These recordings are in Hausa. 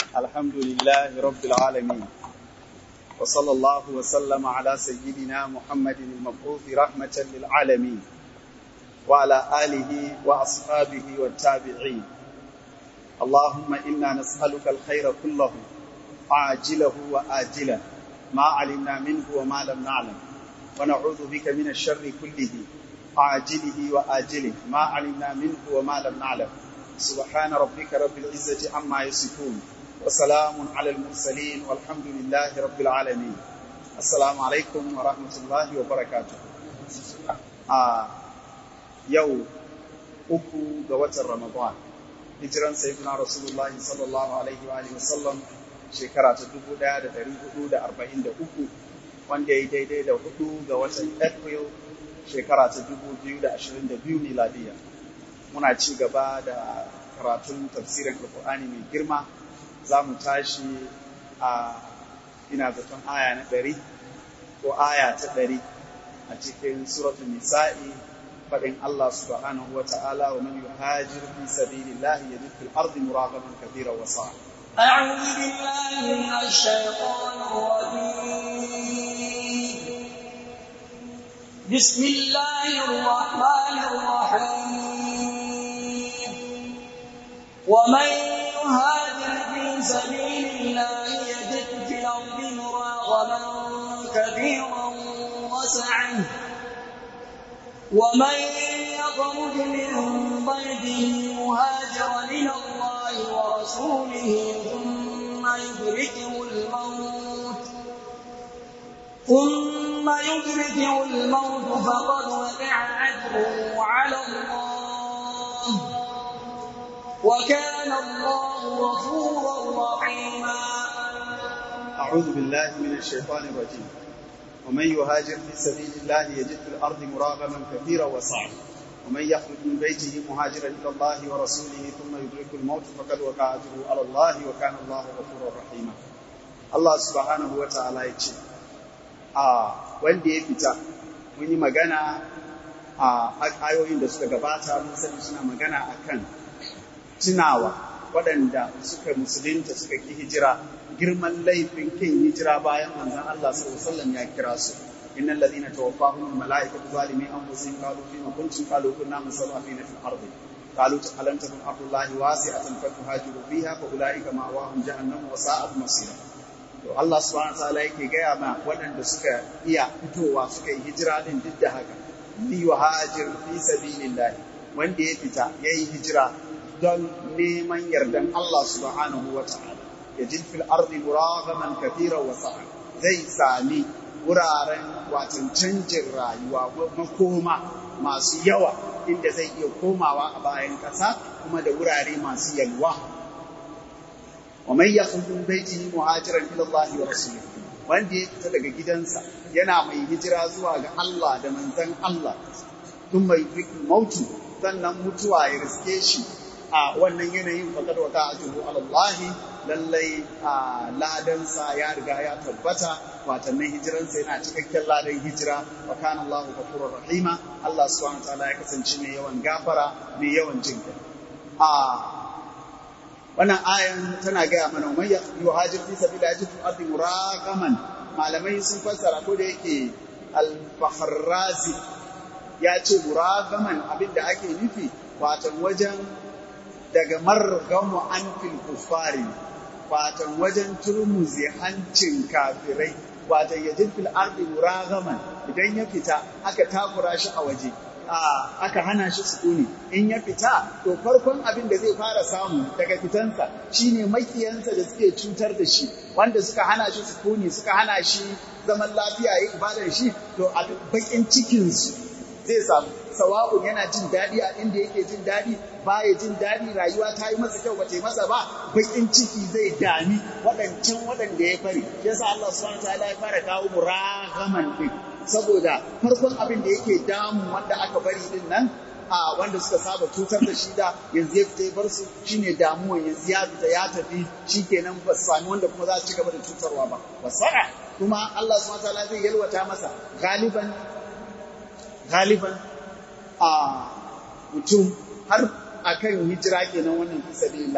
الحمد لله رب العالمين وصلى الله وسلم على سيدنا محمد المبعوث رحمة للعالمين وعلى آله وأصحابه والتابعين اللهم إنا نسألك الخير كله عاجله وآجله ما علمنا منه وما لم نعلم ونعوذ بك من الشر كله عاجله وآجله ما علمنا منه وما لم نعلم سبحان ربك رب العزة عما يصفون وسلام على المرسلين والحمد لله رب العالمين السلام عليكم ورحمة الله وبركاته آه يوم uku ga watan Ramadan hijiran sayyidina Rasulullahi sallallahu alaihi wa alihi wasallam shekara ta 1443 wanda ya daidai da hudu ga watan April shekara ta 2022 miladiya muna ci gaba da karatun tafsirin Alkur'ani mai girma za mu tashi a ina zaton aya na ɗari ko aya ta ɗari a cikin suratul nisa'i faɗin Allah subhanahu wa ta'ala wa man yuhajir fi sabilillahi yajid fil ardi muragaman kathira wa sa'a أعوذ بالله من الشيطان الرجيم بسم الله الرحمن الرحيم ومن يهاجر في سبيل الله يجد في الأرض مراغما كثيرا وسعا ومن يخرج من بيته مهاجرا إلى الله ورسوله ثم يدركه الموت ثم يدركه الموت فقد وقع أجره على الله وكان الله غفورا رحيما أعوذ بالله من الشيطان الرجيم ومن يهاجر في سبيل الله يجد في الأرض مراغما كثيرا وسعا ومن يخرج من بيته مهاجرا إلى الله ورسوله ثم يدرك الموت فقد وقع أجره على الله وكان الله غفورا رحيما الله سبحانه وتعالى يقول a wanda ya fita mun yi magana a ayoyin da suka gabata mun sani suna magana akan tunawa waɗanda suka musulunta suka ki hijira girman laifin kin hijira bayan manzon Allah sallallahu alaihi wasallam ya kira su innal ladina tawaffahum malaikatu zalimi anfusihim qalu fima kuntum qalu kunna musawwafina fil ardi qalu alam takun ardullahi wasi'atan fatuhajiru fiha fa ulaika ma'wahum jahannam wa sa'at masira to Allah subhanahu wataala yake gaya ma waɗanda suka iya fitowa suka yi hijira din duk da haka li yuhajir fi sabilillah wanda ya fita yayi hijira don neman yardan Allah subhanahu wataala yajid fil ardi muragaman kathira wa sa'a zai sami wuraren watan canjin rayuwa makoma masu yawa inda zai iya komawa a bayan ƙasa kuma da wurare masu yalwa ومن يخرج من بيته مهاجرا الى الله ورسوله wanda ya fita daga gidansa yana mai hijira zuwa ga Allah da manzon Allah tun mai mautu sannan mutuwa ya riske shi a wannan yanayin fakad wata ajru Allah lallai a ladansa ya riga ya tabbata watannin hijiransa yana cikakken ladan hijira wa kana Allah ghafurur rahima Allah subhanahu wa ta'ala ya kasance mai yawan gafara mai yawan jinka a wannan ayan tana gaya mana man yuhajir fi sabila yajid ardi muraqaman malamai sun fassara ko da yake al-fakhrazi ya ce muraqaman abinda ake nufi watan wajen daga margamu an fil kufari watan wajen turmuzi hancin kafirai watan yajid fil ardi muraqaman idan ya fita aka takura shi a waje aka hana shi sukuni in ya fita to farkon abin da zai fara samu daga fitansa shine makiyansa da suke cutar da shi wanda suka hana shi sukuni suka hana shi zaman lafiya ya ibadar shi to a bakin cikinsu zai samu sawa'un yana jin daɗi a inda yake jin daɗi baya jin daɗi rayuwa ta yi masa kyau ba ta yi masa ba bakin ciki zai dami waɗancan waɗanda ya fari yasa Allah subhanahu wa ta'ala ya fara kawo muragaman din saboda farkon abin da yake damu wanda aka bari din nan a wanda suka saba cutar da shi da yanzu ya fita ya bar su shine damuwan yanzu ya fita ya tafi shikenan ba su sami wanda kuma za su ci gaba da cutarwa ba wasa'a kuma Allah subhanahu wataala zai yalwata masa galiban galiban a mutum har akan hijira kenan wannan fi sabilillahi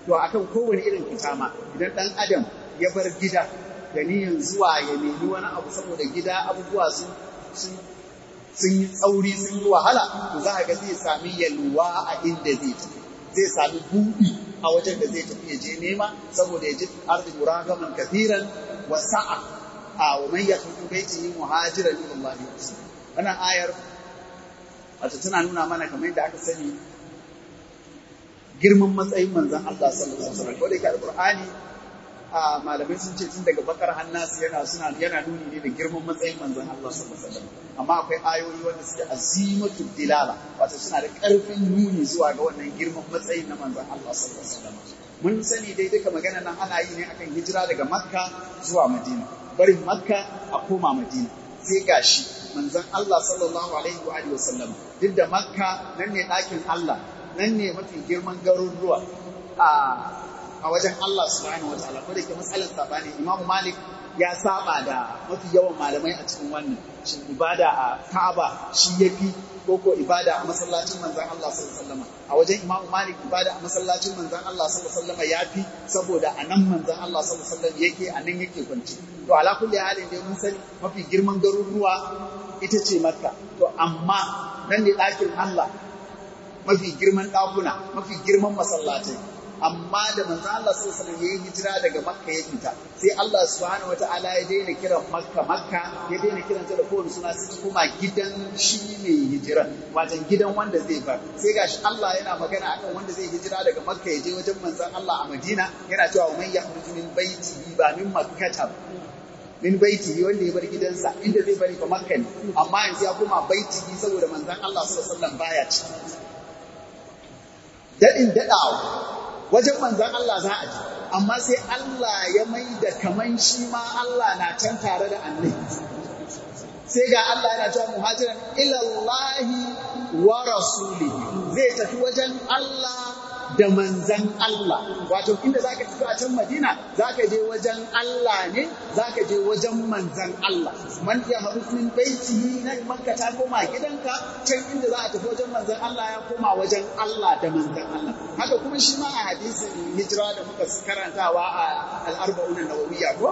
to akan kowane irin fita ma idan ɗan adam ya bar gida da niyan zuwa ya nemi wani abu saboda gida abubuwa sun sun yi tsauri sun yi wahala to za a ga zai sami yalwa a inda zai tafi zai sami buɗi a wajen da zai tafi ya je nema saboda ya ji arzi muragaman kafiran wa sa'a a wa man yakhruju baitihi muhajiran ila Allah wa rasulihi wannan ayar wato tana nuna mana kamar yadda aka sani girman matsayin manzon Allah sallallahu alaihi wasallam ko da ke alqur'ani a malamai sun ce tun daga bakar hannasu yana suna yana nuni ne da girman matsayin manzon Allah sallallahu alaihi wasallam amma akwai ayoyi wanda suke azimatu dilala wato suna da karfin nuni zuwa ga wannan girman matsayin na manzon Allah sallallahu alaihi wasallam mun sani dai duka magana nan ana yi ne akan hijira daga makka zuwa madina barin makka a koma madina sai gashi manzon Allah sallallahu alaihi wa alihi wasallam duk da makka nan ne ɗakin Allah nan ne mafi girman garuruwa a a wajen Allah subhanahu wataala ko da ke matsalar sabani Imam Malik ya saba da mafi yawan malamai a cikin wannan shin ibada a Ka'aba shi yafi ko ko ibada a masallacin manzon Allah sallallahu alaihi wasallam a wajen Imam Malik ibada a masallacin manzon Allah sallallahu alaihi wasallam yafi saboda a nan manzon Allah sallallahu alaihi wasallam yake a nan yake kwanci to ala kulli halin dai mun sani mafi girman garuruwa ita ce Makka to amma nan ne ɗakin Allah mafi girman ɗakuna mafi girman masallatai amma da manzo Allah sallallahu alaihi wasallam yayi hijira daga Makka ya fita sai Allah subhanahu wataala ya daina kiran Makka Makka ya daina kiran ta da kowane suna sai kuma gidan shi mai hijira wajen gidan wanda zai bar sai gashi Allah yana magana akan wanda zai hijira daga Makka ya je wajen manzon Allah a Madina yana cewa man yakhruju min baitihi ba min makkata min baitihi wanda ya bar gidansa inda zai bari fa Makka ne amma yanzu ya koma baitihi saboda manzon Allah sallallahu alaihi wasallam baya ciki dadin dadawa wajen manzan Allah za a ji amma sai Allah ya mai da kaman shi ma Allah na can tare da annabi sai ga Allah yana cewa muhajiran ilallahi wa rasulihi zai tafi wajen Allah da manzan Allah wato inda zaka tafi a can Madina zaka je wajen Allah ne zaka je wajen manzan Allah man ya haruf min baitihi nan Makka ta koma gidanka can inda za a tafi wajen manzan Allah ya koma wajen Allah da manzan Allah haka kuma shi ma a hadisin hijira da muka karantawa a al-arba'un an-nawawiyya ko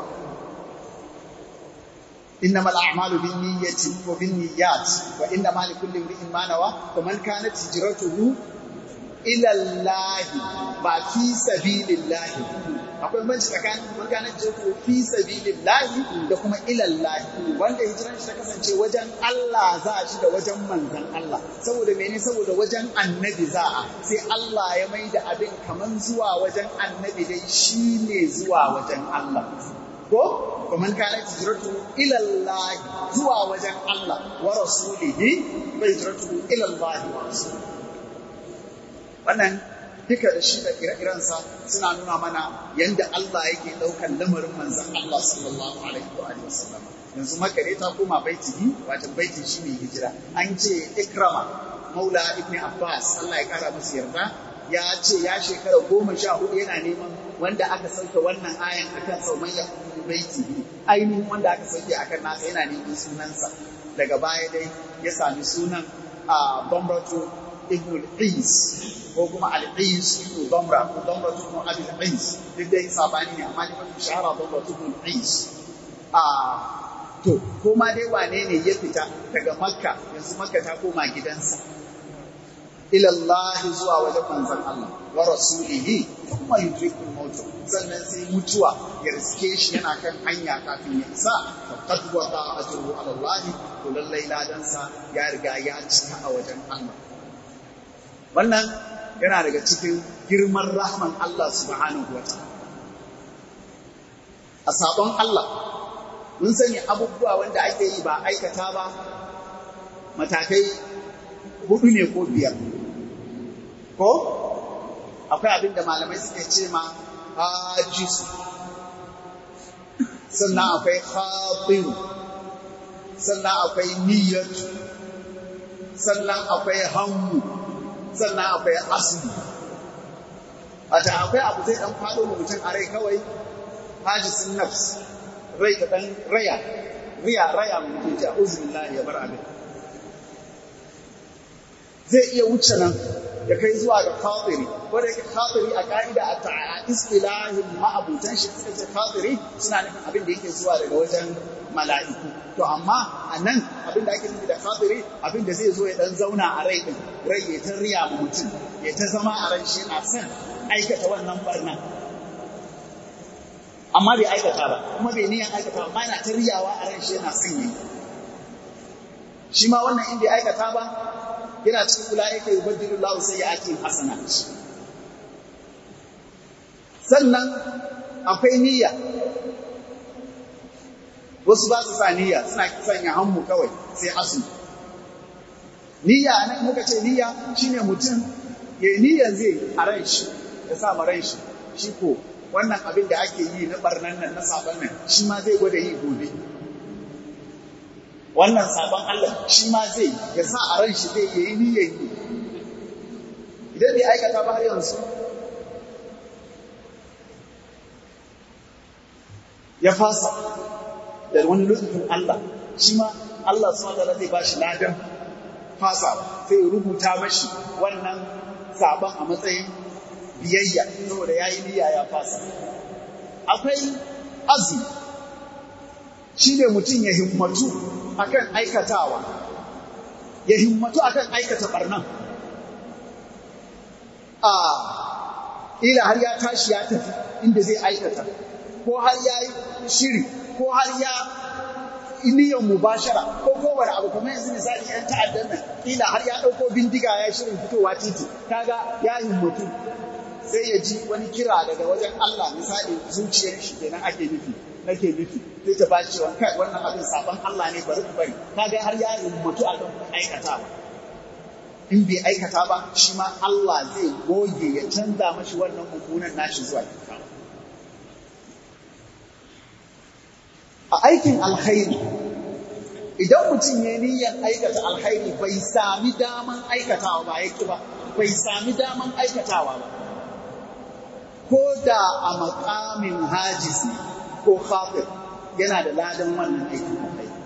إنما الأعمال بالنية وبالنيات وإنما لكل امرئ ما نوى فمن كانت هجرته إلى الله ba fi sabilillahi akwai banci tsakanin man kana jirku fi sabilillahi da kuma ilallahi wanda hijiran shi ta kasance wajen Allah za a ci da wajen manzan Allah saboda mene saboda wajen annabi za a sai Allah ya mai da abin kaman zuwa wajen annabi dai shine zuwa wajen Allah ko kuma kana hijratu ila Allah zuwa wajen Allah wa rasulihi bai hijratu ila Allah wa rasulihi wannan duka da shi da ire-irensa suna nuna mana yadda Allah yake ɗaukan lamarin manzan Allah sallallahu alaihi wa alihi wasallam yanzu makare ta koma baitihi wato baiti shi ne hijira an ce ikrama maula ibn abbas Allah ya kara musu yarda ya ce ya shekara goma sha hudu yana neman wanda aka sauke wannan ayan akan saumayya baitihi ainihin wanda aka sauke akan nasa yana neman sunansa daga baya dai ya sami sunan a bambato ibn al-Qis ko kuma al-Qis ibn Damra ko Damra ibn Abi al-Qis duk dai sabani ne amma ne mafi shahara Damra ibn al-Qis a to ko ma dai wane ne ya fita daga Makka yanzu Makka ta koma gidansa ila Allah zuwa wajen manzon Allah wa rasulihi thumma yudrikul maut sannan sai mutuwa ya riske shi yana kan hanya kafin ya isa faqad waqa ajruhu ala Allah to lallai ladansa ya riga ya cika a wajen Allah wannan yana daga cikin girman rahman Allah subhanahu wa ta'ala a sabon Allah mun sani abubuwa wanda ake yi ba aikata ba matakai hudu ne ko biyar ko akwai abin da malamai suke ce ma hajisu sannan akwai khatiru sannan akwai niyyatu sannan akwai hammu sannan akwai asli wata akwai abu zai dan faɗo da mutum a rai kawai hajisin nafs rai ka dan raya riya raya mu mutum ce uzubillah ya bar abin zai iya wuce nan ya kai zuwa ga khatiri ko da yake khatiri a ka'ida a ta'a istilahin ma'abutan shi suka ce khatiri suna nufin abin da yake zuwa daga wajen mala'iku to amma a nan abin da ake nufi da khatiri abin da zai zo ya dan zauna a rai din rai ya ta riya ma mutum ya ta zama a ran shi yana son aikata wannan barna amma bai aikata ba kuma bai niyan aikata ba amma yana ta riyawa a ran shi yana son yi shi ma wannan in bai aikata ba yana cikin kula yake yubaddilu lahu sayyi'atihim hasanat sannan akwai niyya wasu ba su sa niyya suna sanya hannu kawai sai asu niyya nan muka ce niyya shine mutum ya yi niyyar zai a ran shi ya sa ran shi shi ko wannan abin da ake yi na barnan nan na sabon nan shi ma zai gwada yi gobe wannan sabon Allah shi ma zai ya sa a ran shi zai yi niyyar yi idan bai aikata ba har yanzu ya fasa da wani lutfin Allah shi ma Allah subhanahu wa ta'ala zai bashi ladan fasa sai ya rubuta mashi wannan sabon a matsayin biyayya saboda yayi niyya ya fasa akwai azumi shine mutum ya himmatu akan aikatawa ya himmatu akan aikata barnan a ila har ya tashi ya tafi inda zai aikata ko har ya yi shiri ko har ya niyyar mubashara ko kowane abu kuma yanzu misali yan ta'addan nan kila har ya ɗauko bindiga ya shirin fitowa titi kaga ya himmatu sai ya ji wani kira daga wajen Allah misali zuciyar shi kenan ake nufi nake nufi sai ta bashi cewa kai wannan abin sabon Allah ne bari ku bari kaga har ya himmatu a kan aikatawa in bai aikata ba shi ma Allah zai goge ya canza mashi wannan mummunan nashi zuwa kyakkyawa a aikin alkhairi idan mutum ya niyyar aikata alkhairi bai sami daman aikatawa ba ya ba bai sami daman aikatawa ba ko da a makamin hajisi ko kafir yana da ladan wannan aikin alkhairi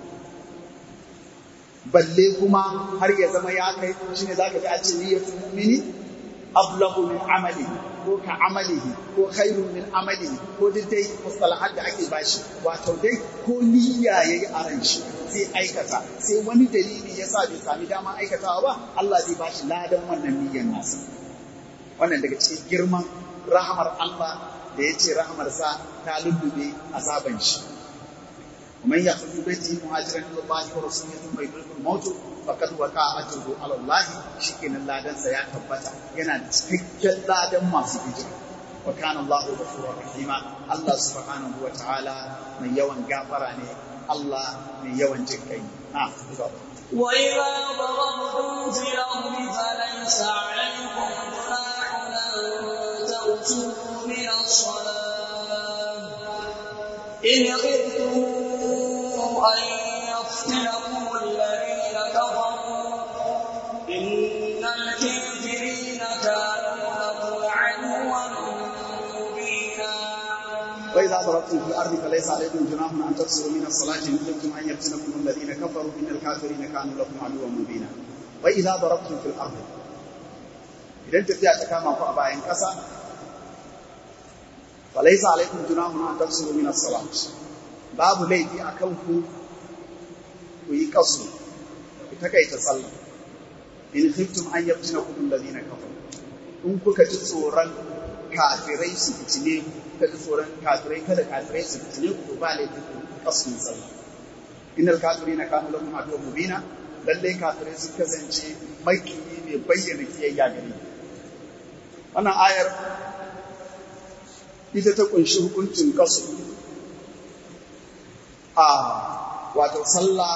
balle kuma har ya zama ya kai shi ne za ka fi a ce niyyatul mu'mini ablahu min amali ko ka amalihi ko khairun min amalihi ko duk dai mustalahat da ake bashi wato dai ko niyya yayi a ran shi sai aikata sai wani dalili ya sa bai sami dama aikatawa ba Allah zai bashi ladan wannan niyyar nasa wannan daga cikin girman rahamar Allah da ya ce rahamarsa ta lullube azaban shi ومن يخرج بيته مهاجرا الى الله ورسوله ثم يدركه الموت فقد وقع اجره على الله شكن ladan sa ya tabbata yana da cikakken ladan masu hijira wa kana Allahu ghafurur rahima Allah subhanahu wa ta'ala mai yawan gafara ne Allah mai yawan jinkai na وإذا ضربتم في الأرض فليس عليكم جناح أن تغسلوا من الصلاة إن خفتم أن يفتنكم الذين كفروا إن الكافرين كانوا لكم عدوا مبينا وإذا ضربتم في الأرض فليس عليكم جناح أن تقصروا من الصلاة إن خفتم أن يفتنكم الذين كفروا إن الكافرين كانوا لكم عدوا مبينا وإذا ضربتم في الأرض idan tafiya ta kama ku a bayan ƙasa falaisa alaikum junahun an tafsiru min as-salat babu laifi a kan ku ku yi kasu ku takaita sallah in khiftum an yaftinakum alladhina kafaru in kuka ji tsoron kafirai su fitine kuka ji tsoron kafirai kada kafirai su fitine ku to ba laifi ku kasu sallah innal kafirina kanu lakum aduwwan mubina lallai kafirai sun kasance makiyi ne bayyana kiyayya gare wannan ayar ita ta kunshi hukuncin kasu a wato sallah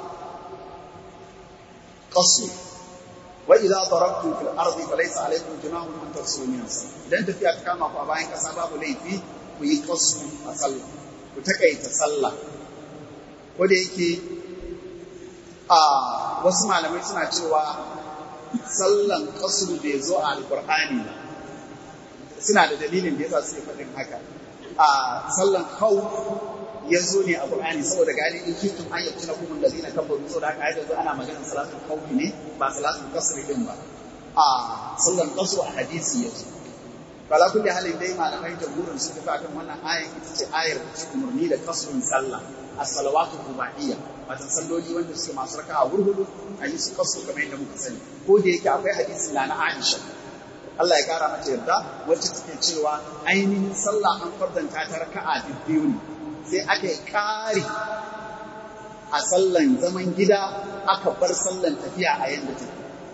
kasu wa idza darabtum fil ardi falaysa alaykum junahun an tafsiru min idan tafiya ta kama ku a bayan kasa babu laifi ku yi kasu a sallah ku takaita sallah ko da yake a wasu malamai suna cewa sallan kasru bai zo a alkur'ani ba suna da dalilin da yasa suke faɗin haka a sallan hau ya zo ne a Qur'ani saboda gani in kuntum an yakuna kum allazina kafaru saboda haka ayatu ana maganar salatul khawfi ne ba salatul kasri din ba a sallan kasu a hadisi yanzu kala kulli halin dai malamai jamhurin su tafi akan wannan ayar ita ce ayar da take umarni da kasurun sallah as-salawatu rubaiyya wato salloli wanda suke masu raka'a hurhudu a yi su kasu kamar yadda muka sani ko da yake akwai hadisin na Aisha Allah ya kara mata yarda wacce take cewa ainihin sallah an fardanta ta raka'a biyu ne sai aka yi ƙari a sallan zaman gida aka bar sallan tafiya a yadda take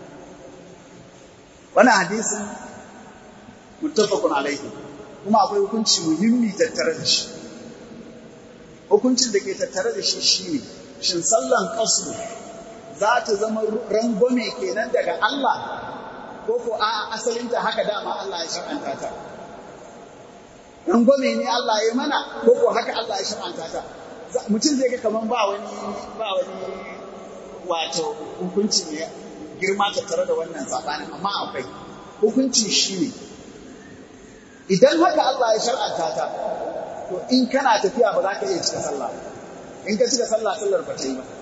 wannan hadisin muttafaqun alaihi kuma akwai hukunci muhimmi tattare da shi hukuncin da ke tattare da shi shine shin sallan qasr za ta zama rangwame kenan daga Allah ko ko a asalinta haka dama Allah ya shar'anta ta rangwame ne Allah ya mana ko ko haka Allah ya shar'anta ta mutum zai ga kaman ba wani ba wani wato hukunci ne girma tattare da wannan sabanin amma akwai hukunci shine idan haka Allah ya shar'anta ta to in kana tafiya ba za ka iya cika sallah in ka cika sallah sallar ba ta yi ba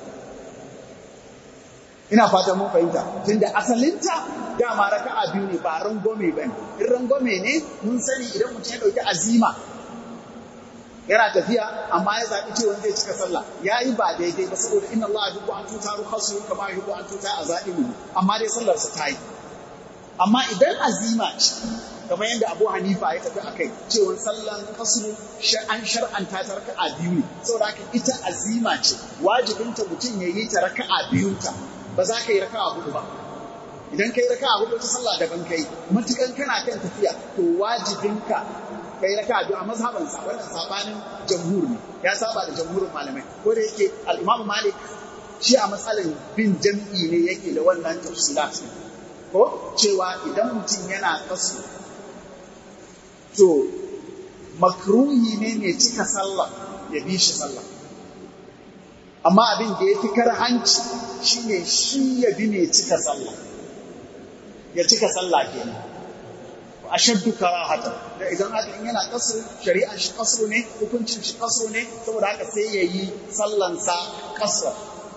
ina fatan mun fahimta tunda asalinta dama raka'a biyu ne ba rangwame ba ne in rangwame ne mun sani idan mutum ya ɗauki azima yana tafiya amma ya zaɓi cewa zai cika sallah ya yi ba daidai ba saboda inna Allah yuhibbu an tuta ruhasu kama yuhibbu an tuta azaimu amma dai sallar sa ta yi amma idan azima ce kamar yadda Abu Hanifa ya tafi akai cewa sallan kasru an shar'anta ta raka'a biyu ne saboda haka ita azima ce wajibinta mutum ya yi ta raka'a biyunta ba za ka yi raka'a hudu ba idan ka yi raka'a hudu ta sallah daban kai matukan kana kan tafiya to wajibinka ka yi raka'a biyu a mazhaban sa wannan sabanin jamhur ne ya saba da jamhurin malamai ko da yake al-Imam Malik shi a matsalan bin jam'i ne yake da wannan tafsilat ko cewa idan mutum yana kasu to makruhi ne mai cika sallah ya bi shi sallah amma abin da ya fi karhanci shi ne shi ya bi mai cika sallah ya cika sallah kenan a shaddu karahata da idan haka in yana kasru shari'an shi kasru ne hukuncin shi kasru ne saboda haka sai ya yi sallansa kasra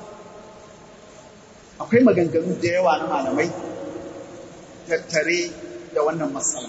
akwai maganganu da yawa na malamai tattare da wannan matsala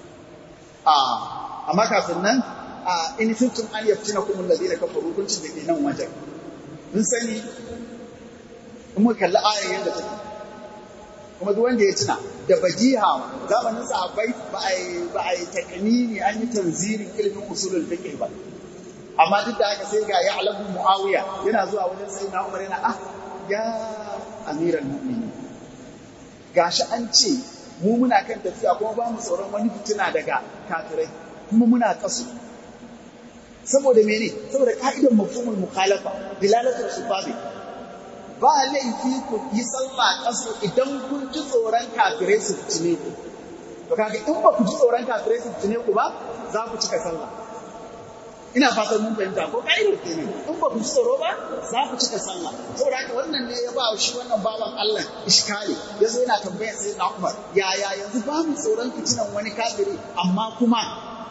amma kafin nan in kuntum an yaftina kumul ladina kafaru hukuncin da ke nan wajen mun sani in muka kalli ayar yadda take kuma duk wanda ya tuna da bajiha zamanin sahabbai ba a yi ba a yi takanini an yi tanzirin ilimin usulul fiqh ba amma duk da haka sai ga ya alabu muawiya yana zuwa wajen sayyidina umar yana ah ya amiral mu'minin gashi an ce mu muna kan tafiya kuma ba mu tsoron wani fitina daga kafirai kuma muna kasu saboda mene saboda ka'idar mafhumul mukhalafa dilalatul sifabi ba laifi ku yi sallah kasu idan kun ji tsoron kafirai su fitine ku to kaga in ba ku ji tsoron kafirai su fitine ku ba za ku cika sallah ina fatan mun fahimta ko ka'idar kenan in ba ku ji tsoro ba za ku cika sallah saboda haka wannan ne ya ba shi wannan bawan Allah iskali yazo yana tambayar sai na Umar yaya yanzu ba mu tsoron fitinan wani kafiri amma kuma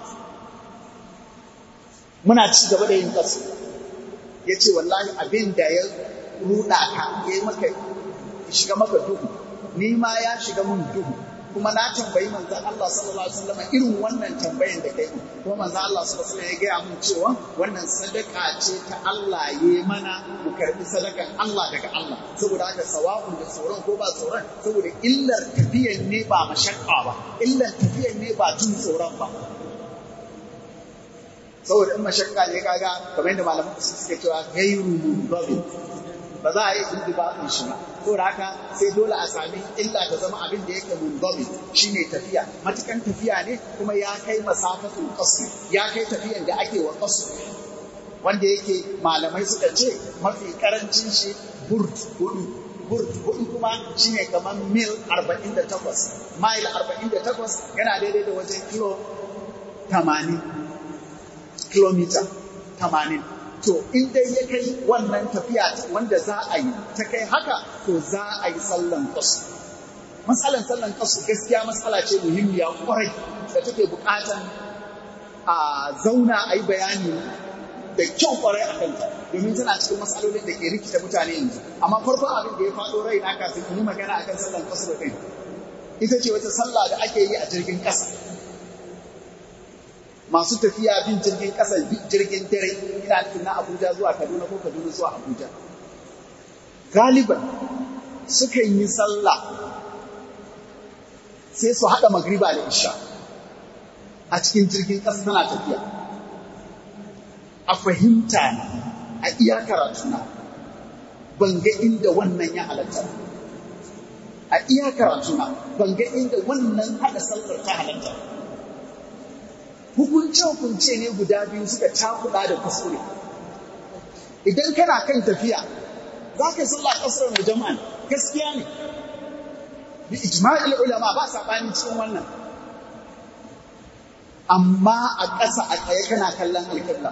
muna ci gaba da yin kasu ya ce wallahi abin da ya ruɗa ka ya yi maka shiga maka duhu ni ma ya shiga mun duhu kuma na tambayi manzan Allah sallallahu alaihi wasallam irin wannan tambayan da kai kuma manzan Allah sallallahu alaihi wasallam ya gaya mun cewa wannan sadaka ce ta Allah ya mana mu karbi sadakan Allah daga Allah saboda haka sawa'un da tsoron ko ba tsoron saboda illar tafiyan ne ba mashakka ba illar tafiyan ne ba jin tsoron ba saboda in mashakka ne kaga kamar yadda malaman su suke cewa gairu mundabi ba za a yi indibatin shi ba saboda haka sai dole a sami illa ta zama abin da yake mundabi shine tafiya matukan tafiya ne kuma ya kai masafatul qasr ya kai tafiyan da ake wa qasr wanda yake malamai suka ce mafi karancin shi burd hudu burd hudu kuma shine kamar mil 48 mile 48 yana daidai da wajen kilo 80 kilomita tamanin. To, in dai ya kai wannan tafiya wanda za a yi ta kai haka, to za a yi sallan kasu. Matsalan sallan kasu gaskiya matsala ce muhimmiya kwarai da take bukatan a zauna a yi bayani da kyau kwarai a kanta domin tana cikin matsalolin da ke rikita mutane yanzu amma farkon abin da ya faɗo rai na kafin in yi magana akan sallan kasu da kai ita ce wata sallah da ake yi a jirgin ƙasa masu tafiya bin jirgin ƙasa jirgin dare ina nufin na Abuja zuwa Kaduna ko Kaduna zuwa Abuja galiban suka yi sallah sai su haɗa magriba da isha a cikin jirgin ƙasa tana tafiya a fahimta na a iya karatuna ban ga inda wannan ya halatta a iya karatuna ban ga inda wannan haɗa sallar ta halatta hukunce-hukunce ne guda biyu suka cakuɗa da kuskure idan kana kan tafiya za ka yi sallah ƙasar mai jama'a gaskiya ne bi ijma'il ulama ba saɓani cikin wannan amma a ƙasa a tsaye kana kallon alƙibla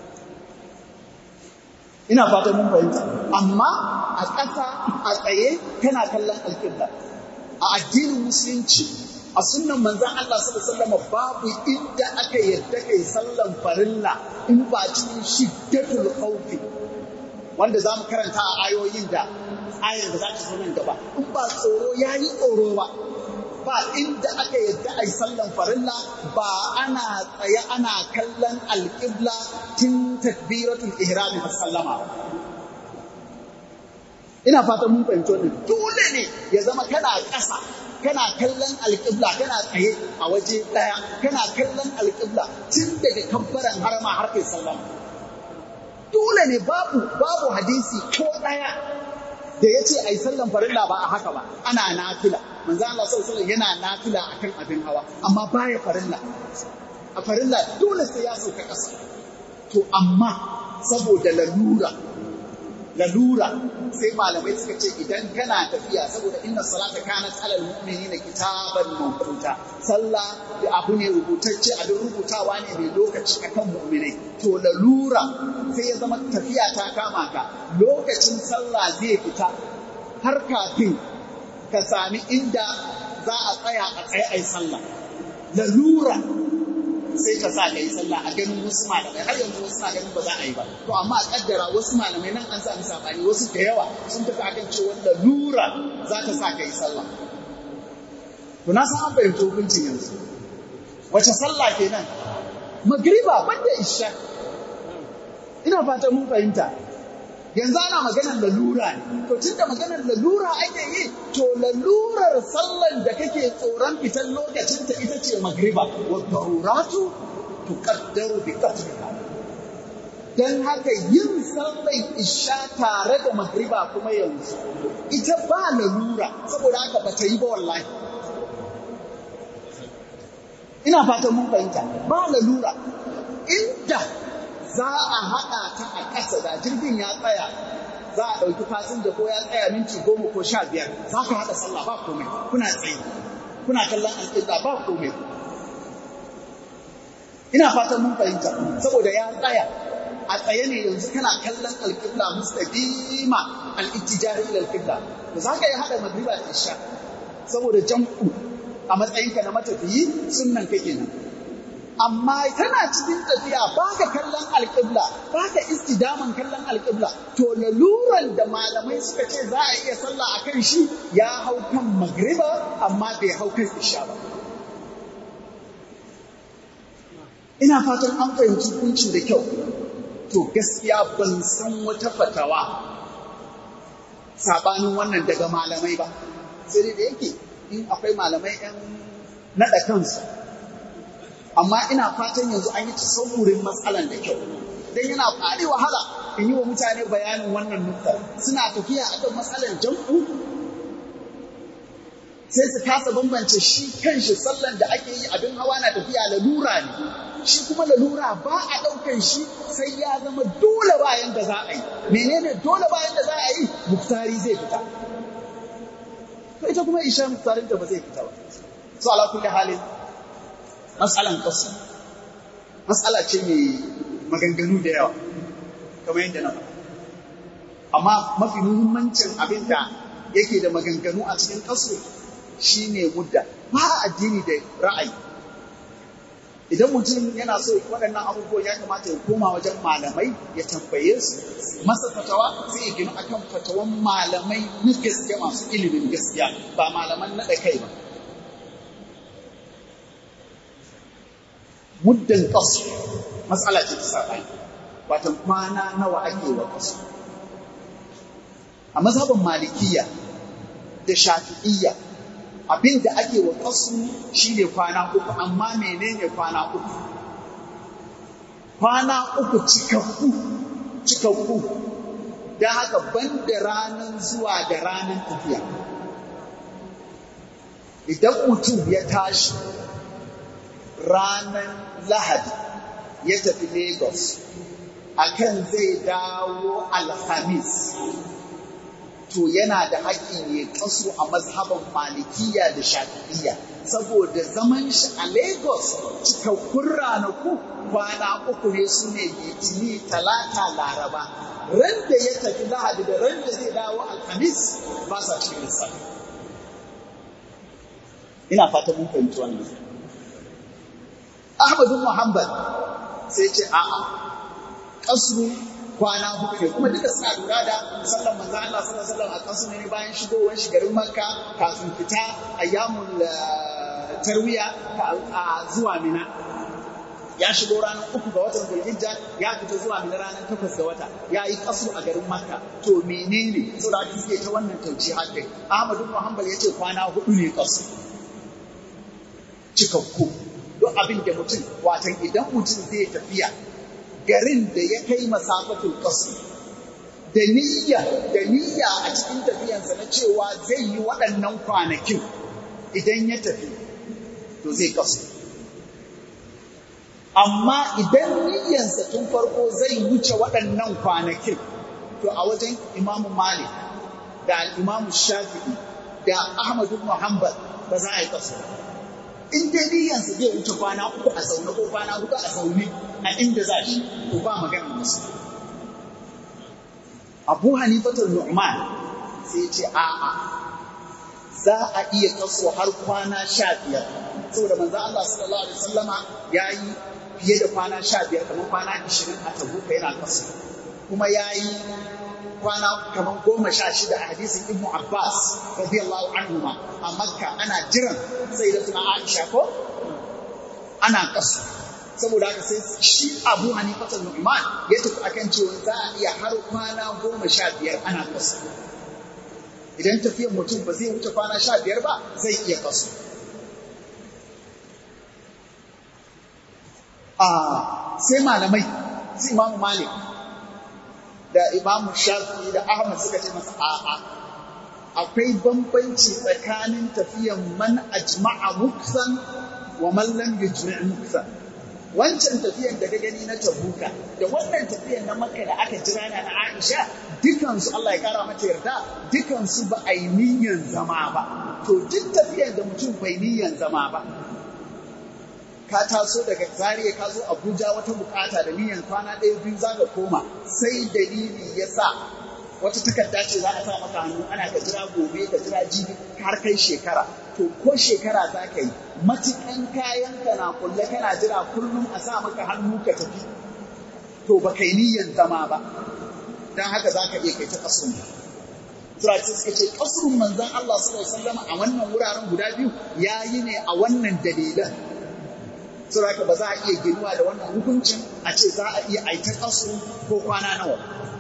ina fata mun fahimta amma a ƙasa a tsaye kana kallon alƙibla a addinin musulunci a sunnan manzan Allah sallallahu alaihi babu inda aka yadda kai sallan farilla in ba cikin shiddatul khawfi wanda za mu karanta a ayoyin da ayar da za ta zo nan gaba in ba tsoro ya yi tsoro ba ba inda aka yadda a yi sallan farilla ba ana tsaye ana kallon alƙibla tun takbiratul ihrami har sallama ba ina fatan mun fahimci wannan dole ne ya zama kana ƙasa kana kallon alƙibla kana tsaye a waje ɗaya kana kallon alƙibla tun daga kabbaran harama har kai sallama dole ne babu babu hadisi ko ɗaya da ya ce a yi sallan farilla ba a haka ba ana nafila manzo Allah sallallahu alaihi yana nafila akan abin hawa amma baya farilla a farilla dole sai ya sauka ƙasa to amma saboda lalura lalura sai malamai suka ce idan kana tafiya saboda inna salata kanat alal mu'minina kitaban mawquta sallah da abu ne rubutacce abin rubutawa ne mai lokaci akan mu'minai to lalura sai ya zama tafiya ta kama ka lokacin sallah zai fita har kafin ka sami inda za a tsaya a tsaye a yi sallah lalura sai ka sa ka yi sallah a ganin wasu malamai har yanzu wasu na ganin ba za a yi ba to amma a kaddara wasu malamai nan an sami sabani wasu da yawa sun tafi akan cewa lalura za ta sa ka yi sallah to na san an fahimci hukuncin yanzu wace sallah kenan magriba banda isha ina fatan mun fahimta yanzu ana maganar lalura ne to tun da maganar lalura ake yi to lalurar sallan da kake tsoron fitan lokacin ta ita ce magriba wa daruratu tuqaddaru bi qadriha dan haka yin sallan isha tare da magriba kuma yanzu ita ba lalura saboda haka ba ta yi ba wallahi ina fatan mun fahimta ba lalura inda za a haɗa ta a ƙasa da jirgin ya tsaya za a ɗauki fasinja ko ya tsaya minti goma ko sha biyar za ka haɗa sallah ba komai kuna tsaye kuna kallon alƙibla ba komai ina fatan mun fahimta saboda ya tsaya a tsaye ne yanzu kana kallon alƙibla mustaqima al-ittijari ila alƙibla to za ka yi haɗa magriba da isha saboda jam'u a matsayinka na matafiyi sunnan kake nan amma tana cikin tafiya ba ka kallon alƙibla ba ka istidaman kallon alƙibla to laluran da malamai suka ce za a iya sallah a kan shi ya hau kan magriba amma bai hau kan isha ba ina fatan an fahimci hukuncin da kyau to gaskiya ban san wata fatawa sabanin wannan daga malamai ba sai dai da yake in akwai malamai 'yan naɗa kansu amma ina fatan yanzu an yi tasawurin matsalan da kyau don yana fari wahala in yi wa mutane bayanin wannan nukta suna tafiya akan matsalan jam'u sai su kasa bambance shi kanshi sallan da ake yi abin hawa na tafiya lalura ne shi kuma lalura ba a ɗaukan shi sai ya zama dole bayan da za a yi menene dole bayan da za a yi muktari zai fita to ita kuma isha muktarin ta ba zai fita ba so ala kulli halin matsalan kasu matsala ce mai maganganu da yawa kamar yadda na faɗa amma mafi muhimmancin abin da yake da maganganu a cikin kasu shine mudda ba addini da ra'ayi idan mutum yana so waɗannan abubuwan ya kamata ya koma wajen malamai ya tambaye su masa fatawa sai ya gina akan fatawan malamai na gaske masu ilimin gaskiya ba malaman naɗa kai ba muddin ƙasu matsala ce ta saɓani watan kwana nawa ake wa ƙasu a mazhabin malikiya da shafi'iyya abin da ake wa ƙasu shi ne kwana uku amma menene kwana uku kwana uku cikakku cikakku don haka ban da ranar zuwa da ranar tafiya idan mutum ya tashi ranar lahadi ya tafi lagos akan zai dawo alhamis to yana da haƙƙin ya kasu a mazhaban malikiya da shafi'iyya saboda zaman shi a lagos cikakkun ranaku kwana uku ne su ne litini talata laraba ran da ya tafi lahadi da ran da zai dawo alhamis ba sa cikin lissafi ina fata mun fahimci wannan ahmadu muhammad sai ce a'a kasru kwana hudu ne kuma duka suna lura da sallan manzo Allah sallallahu alaihi wasallam a kasu ne bayan shigowar shi garin Makka kafin fita ayyamul tarwiya a zuwa Mina ya shigo ranar uku ga watan Zulhijja ya fita zuwa Mina ranar takwas ga wata ya yi kasu a garin Makka to menene saboda haka suke ta wannan tauci hadin Ahmad ibn Hanbal yace kwana hudu ne kasu cikakku duk abin da mutum watan idan mutum zai tafiya garin da ya kai masafatul kasu da niyya da niyya a cikin tafiyansa na cewa zai yi waɗannan kwanakin idan ya tafi to zai kasu amma idan niyyansa tun farko zai wuce waɗannan kwanakin to a wajen imamu malik da imamu shafi'i da ahmadu muhammad ba za a yi kasu in dai niyyansa zai wuce kwana uku a zaune ko kwana huɗu a zaune a inda za shi ko ba magana musu abu hanifatul nu'man sai ce a'a za a iya kaso har kwana sha biyar saboda manzo Allah sallallahu alaihi wasallama ya yi fiye da kwana sha biyar kamar kwana ashirin a tabuka yana kaso kuma ya yi kwana kamar goma sha shida a hadisin ibnu abbas radiyallahu anhu ma a makka ana jiran sai da tuna aisha ko ana kaso saboda haka sai shi abu hanifatul nu'man ya tafi akan cewa za a iya har kwana goma sha biyar ana kaso idan tafiyar mutum ba zai wuce kwana sha biyar ba zai iya kaso a sai malamai su imamu malik da imamu shafi da ahmad suka ce masa a'a akwai bambanci tsakanin tafiyan man ajma'a muksan wa man lam yujmi' muksan wancan tafiyan da ka gani na tabuka da wannan tafiyan na makka da aka jira na aisha dukansu Allah ya kara mata yarda dukansu ba a yi niyyan zama ba to duk tafiyan da mutum bai niyyan zama ba ka taso daga zariya ka zo abuja wata bukata da niyyan kwana ɗaya biyu za ka koma sai dalili ya sa wata takarda ce za a sa maka hannu ana ka jira gobe ka jira jibi har kai shekara to ko shekara za ka yi matukan kayan ka na kulle kana jira kullum a sa maka hannu ka tafi to ba kai niyyan zama ba don haka za ka iya kai ta kasurun Turaki suka ce kasurun manzon Allah sallallahu alaihi wasallam a wannan wuraren guda biyu ya yi ne a wannan dalilan Saboda ba za a iya ginuwa da wannan hukuncin a ce za a iya aita kasu ko kwana nawa.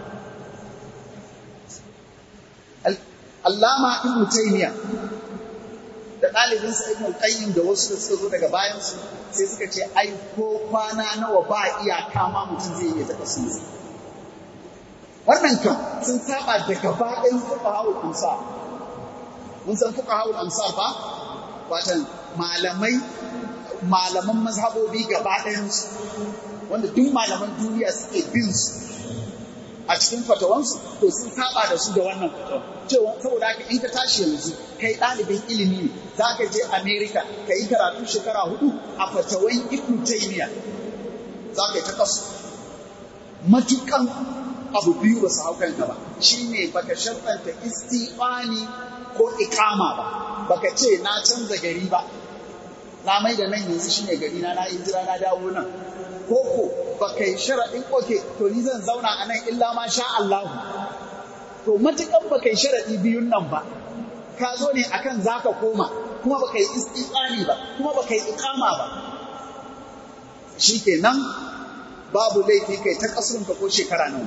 Allama Ibn Taymiyyah da ɗalibinsa Ibn Qayyim da wasu da suka zo daga bayansu sai suka ce ai ko kwana nawa ba iyaka ma mutum zai iya ta kasu Wannan kan sun saba da gaba ɗayan fuqaha'ul amsar. Mun san fuqaha'ul amsar ba? Watan malamai malaman mazhabobi gaba ɗayansu wanda duk malaman duniya suke bin su a cikin fatawansu to sun saba da su da wannan fatawan cewa saboda haka in ka tashi yanzu kai ɗalibin ilimi ne za ka je america ka yi karatu shekara hudu a fatawan ibn taymiya za ka yi ta kasu matukan abu biyu ba su hau kanka ba shine baka sharɗanta istiqani ko ikama ba baka ce na canza gari ba na mai da nan yanzu shine gari na na jira na dawo nan ko ko ba kai sharaɗin oke to ni zan zauna a nan illa ma sha Allah to matukan ba kai sharaɗi biyun nan ba ka zo ne akan zaka koma kuma ba kai istiqani ba kuma ba kai iqama ba shi kenan babu laifi kai ta kasurunka ko shekara nawa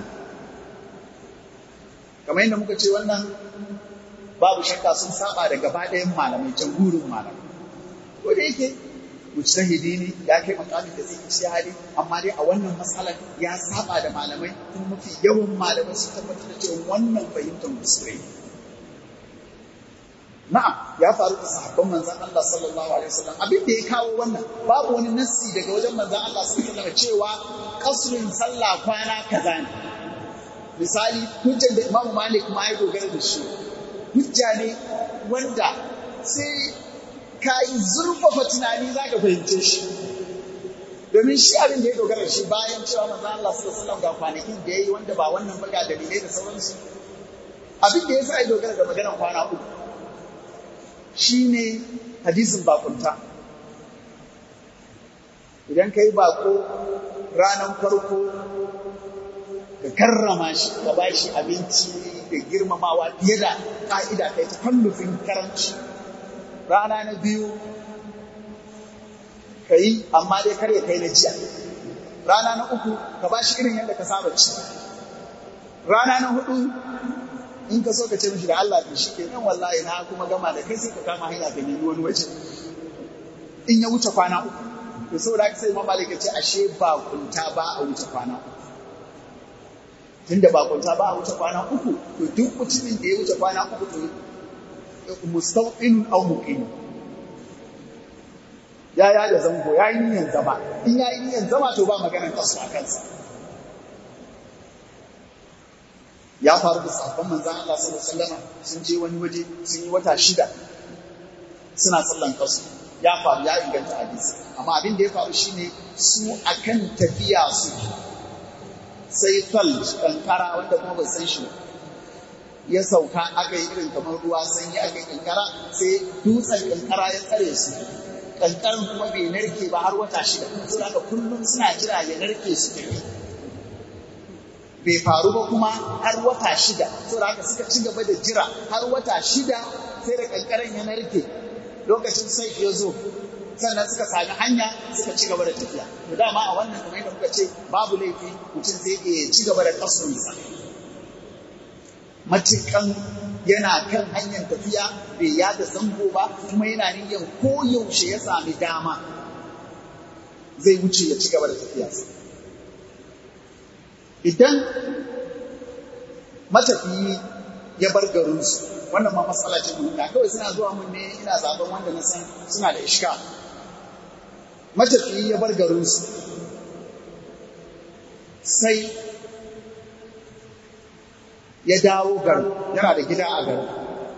kamar yadda muka ce wannan babu shakka sun saba da gaba ɗayan malamai jamhurin malamai ko da yake mujtahidi ne ya kai makamin da zai ci hali amma dai a wannan matsalar ya saba da malamai kuma mafi yawan malamai su tabbatar da cewa wannan fahimtar kuskure na'am ya faru da sahabban manzon Allah sallallahu alaihi wasallam abin da ya kawo wannan babu wani nassi daga wajen manzon Allah sallallahu alaihi wasallam cewa kasrin sallah kwana kaza ne misali hujjar da Imam Malik ma ya dogara da shi hujja ne wanda sai ka yi zurfafa tunani za ka fahimce shi domin shi abin da ya dogara shi bayan cewa manzon Allah sallallahu alaihi wasallam ga kwanakin da yayi wanda ba wannan ba ga dalilai da sauransu abin da ya sa ya dogara da maganar kwana uku shine hadisin bakunta idan ka yi bako ranar farko ka karrama shi ka ba shi abinci da girmamawa fiye da ƙa'ida kai ta kallufin karanci rana na biyu ka yi amma dai kar ya kai na jiya rana na uku ka ba shi irin yadda ka saba ci rana na hudu in ka so ka ce mishi da Allah to shi kenan wallahi na kuma gama da kai sai ka kama hanya ka nemi wani waje in ya wuce kwana uku to saboda haka sai mamalik ya ce ashe ba kunta ba a wuce kwana uku tunda ba kunta ba a wuce kwana uku to duk mutumin da ya wuce kwana uku to mustawin aw muqim ya ya da zango ya yi niyan zama in ya yi niyan zama to ba maganar kasu a kansa ya faru da sahabban manzan Allah sallallahu alaihi wasallam sun je wani waje sun yi wata shida suna sallan kasu ya faru ya inganta hadisi amma abin da ya faru shine su akan tafiya su sai fal kankara wanda kuma bai san shi ya sauka aka yi irin kamar ruwa sanyi aka yi kankara sai dutsen kankara ya tsare su kankaran kuma bai narke ba har wata shida saboda haka kullum suna jira ya narke su tafi bai faru ba kuma har wata shida saboda haka suka ci gaba da jira har wata shida sai da kankaran ya narke lokacin sai ya zo sannan suka sami hanya suka ci gaba da tafiya to dama a wannan kamar yadda muka ce babu laifi mutum zai iya ci gaba da kasurunsa matukan yana kan hanyar tafiya bai yada zango ba kuma yana niyyar koyaushe ya sami dama zai wuce ya ci gaba da tafiyarsa idan matafiyi ya bar garinsu wannan ma matsala ce mun kawai suna zuwa mun ne ina zaben wanda na san suna da ishka matafiyi ya bar garinsu sai ya dawo garin yana da gida a garin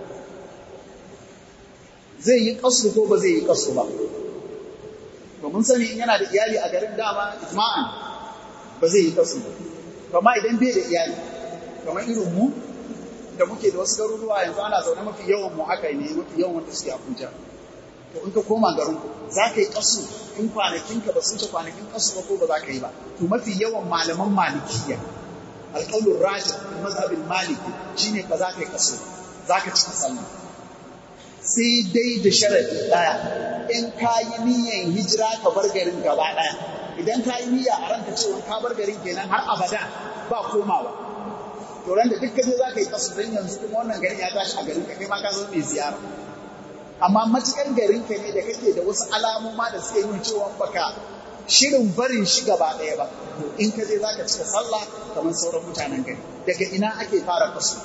zai yi kasu ko ba zai yi kasu ba domin sani in yana da iyali a garin dama ijma'an ba zai yi kasu ba kama idan bai da iyali kamar irin mu da muke da wasu garuruwa yanzu ana zaune mafi yawan mu haka ne mafi yawan wanda suke Abuja to in ka koma garin ku za ka yi kasu in kwanakin ka ba sun ce kwanakin kasu ba ko ba za ka yi ba to mafi yawan malaman malikiya alƙaulur rajin mazhabin maliki shine ba za ka yi kasu za ka cika sallah sai dai da sharadi daya in ka yi niyyar hijira ka bar garin gaba daya idan ka yi niyya a ranka cewa ka bar garin kenan har abada ba komawa to ran da duk kaje za ka yi kasu don yanzu kuma wannan garin ya tashi a garin ka kai ma ka zo mai ziyara amma matukan garin ka ne da kake da wasu alamoma da suke nuna cewa baka shirin barin shi gaba ɗaya ba to in ka je za ka cika sallah kamar sauran mutanen gari daga ina ake fara kasu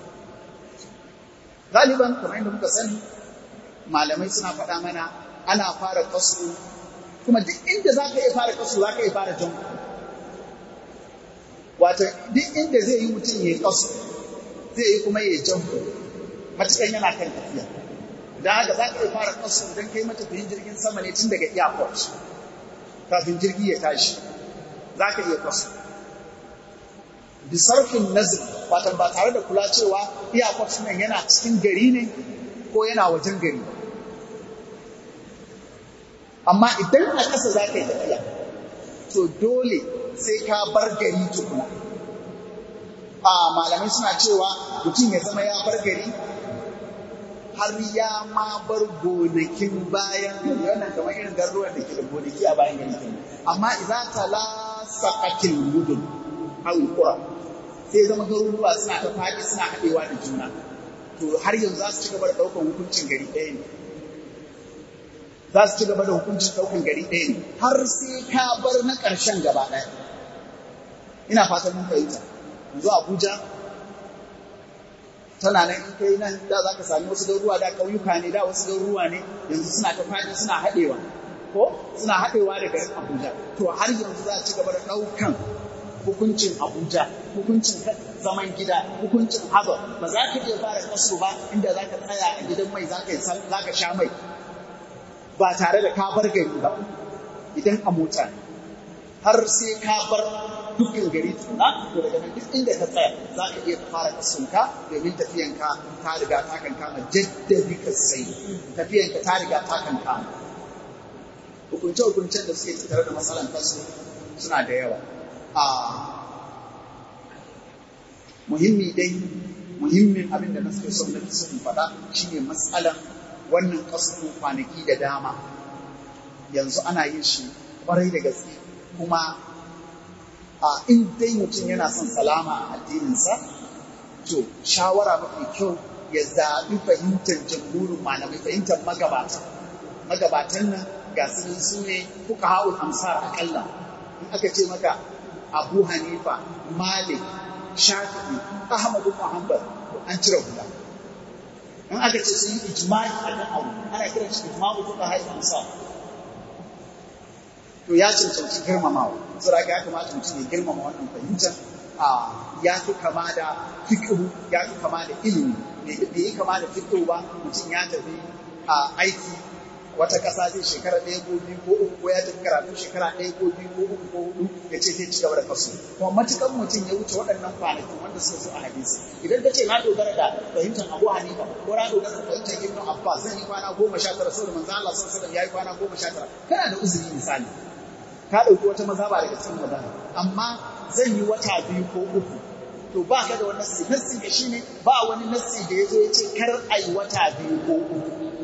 galiban kamar yadda muka sani malamai suna faɗa mana ana fara kasu kuma duk inda za ka iya fara kasu za ka iya fara jan Wata duk inda zai yi mutum ya yi kasu zai yi kuma ya jan matukan yana kan tafiya don haka za ka iya fara kasu idan kai matafiyin jirgin sama ne tun daga airport kafin jirgi ya tashi za ka iya kasu bisarfin nazir watan ba tare da kula cewa airport nan yana cikin gari ne ko yana wajen gari amma idan a ƙasa za ka yi tafiya to dole sai ka bar gari tukuna a malamai suna cewa mutum ya zama ya bar gari har ya ma bar gonakin bayan gari wannan kamar irin garuruwan da ke da gonaki a bayan gari kenan amma idza tala saqatil mudun aw qura sai zama garuruwa suna ta faɗi suna haɗewa da juna to har yanzu za su ci gaba da ɗaukar hukuncin gari ɗaya ne za su ci gaba da hukuncin ɗaukar gari ɗaya ne har sai ka bar na ƙarshen gaba ɗaya ina fatan mun fahimta yanzu abuja tana nan in kai nan da za ka sami wasu garuruwa da ƙauyuka ne da wasu garuruwa ne yanzu suna ta faɗi suna haɗewa ko suna haɗewa da garin abuja to har yanzu za a ci gaba da ɗaukan hukuncin abuja hukuncin zaman gida hukuncin hazar ba za ka iya fara kaso ba inda za ka tsaya a gidan mai za ka sha mai ba tare da ka bar gari ba idan a mota ne har sai ka bar dukkan gari tuna to daga nan duk inda ka tsaya za ka iya fara kasunka domin tafiyanka ta riga ta kan kama jaddadi ka sai tafiyanka ta riga ta kan kama hukunce hukuncen da suke tattare da matsalan kasu suna da yawa a muhimmi dai muhimmin abin da na suke son na fi son faɗa shine matsalan wannan kasu kwanaki da dama yanzu ana yin shi kwarai da gaske kuma a in dai mutum yana son salama a addininsa to shawara mafi kyau ya zaɓi fahimtar jamhurin malamai fahimtar magabata magabatan nan ga su su ne kuka haul amsar akalla in aka ce maka abu hanifa malik shafi'i ahmad ibn hanbal an cire hula in aka ce sun yi ijma'i a kan abu ana kiran shi ijma'u kuka haul amsar to ya cancanci girmamawa saboda ya kamata mutum ya girmama wannan fahimtar a ya fi kama da fiqhu ya fi kama da ilimi bai yi kama da fiqhu ba mutum ya tafi a aiki wata ƙasa zai shekara ɗaya ko biyu ko uku ko ya tafi karatu shekara ɗaya ko biyu ko uku ko hudu ya ce zai ci gaba da kaso kuma matukan mutum ya wuce waɗannan kwanakin wanda suka zo a hadisi idan ka ce na dogara da fahimtar Abu Hanifa ko na dogara da fahimtar Ibn Abbas zan yi kwana goma sha tara saboda manzo Allah sallallahu alaihi wasallam ya yi kwana goma sha tara kana da uzuri misali ka ɗauki wata mazhaba daga cikin magana amma zan yi wata biyu ko uku to ba ka da wani nassi nassi da shi ne ba wani nassi da ya zo ya ce kar a yi wata biyu ko uku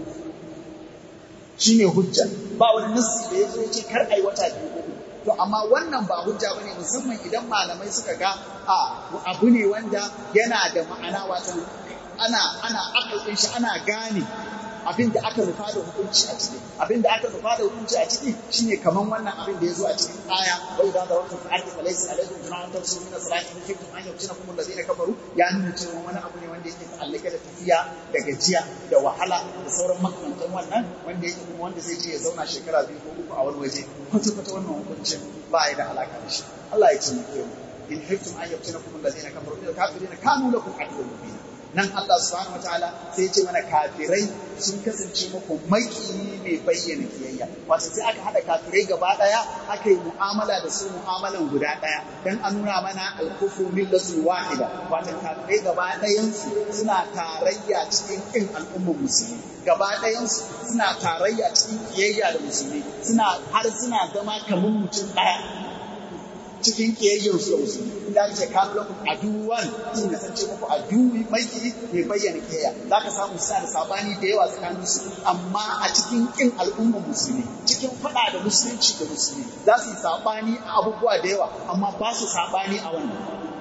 shi ne hujja ba wani nassi da ya zo ya ce kar a yi wata biyu ko uku to amma wannan ba hujja bane musamman idan malamai suka ga a abu ne wanda yana da ma'ana watan ana ana akalin shi ana gane abin da aka rufa da hukunci a ciki abin da aka rufa da hukunci a ciki shine kaman wannan abin da ya zo a cikin aya wai da wata fa'ati falaysa alaikum junahun tafsiru min salati in kuntum an yaftina kum alladhina kafaru ya nuna cewa wani abu ne wanda yake ta'allaka da tafiya da gajiya da wahala da sauran makamantan wannan wanda yake kuma wanda zai je ya zauna shekara biyu ko uku a wani waje kwata kwata wannan hukuncin ba ya da alaka da shi Allah ya taimake mu in hiftum an yaftina kum alladhina kafaru ila kafirina kanu lakum aduwwun mubin nan Allah subhanahu wataala sai ya ce mana kafirai sun kasance muku maki mai bayyana kiyayya wato sai aka hada kafirai gaba daya aka yi mu'amala da su mu'amalan guda daya dan a nuna mana al-kufru millatu wahida wato kafirai gaba dayan su suna tarayya cikin kin al'ummar musulmi gaba dayan su suna tarayya cikin kiyayya da musulmi suna har suna zama kamar mutum daya cikin kiyayyar su da musulmi inda ake kawo lakum aduwan sun kasance muku aduwi maiki mai bayyana kiyayya za ka samu suna da sabani da yawa tsakanin su amma a cikin kin al'ummar musulmi cikin fada da musulunci da musulmi za su yi sabani a abubuwa da yawa amma ba su sabani a wannan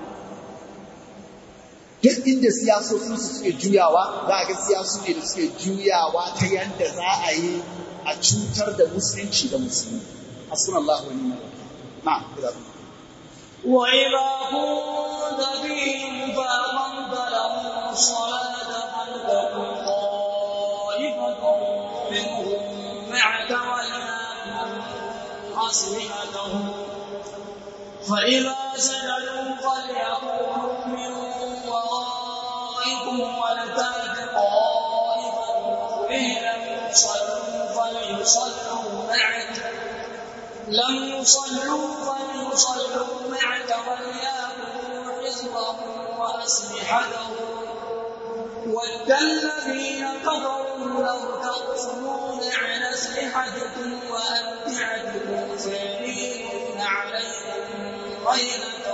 duk inda siyasoshin su suke juyawa za a ga siyasu ne da suke juyawa ta yadda za a yi a cutar da musulunci da musulmi hasbunallahu wa ni'mal wakil na'am وإذا كنت فيهم فأقمت لهم الصلاة فلتكن طائفة منهم معك وليأخذوا أسلحتهم فإذا سجدوا فليكونوا من ورائكم ولتأت طائفة أخرى لم يصلوا فليصلوا معك لم يصلوا فليصلوا معك وليأخذوا حزبهم وأسلحتهم ود الذين كفروا لو تغفلون عن أسلحتكم وأمتعتكم فيميلون عليكم غيرة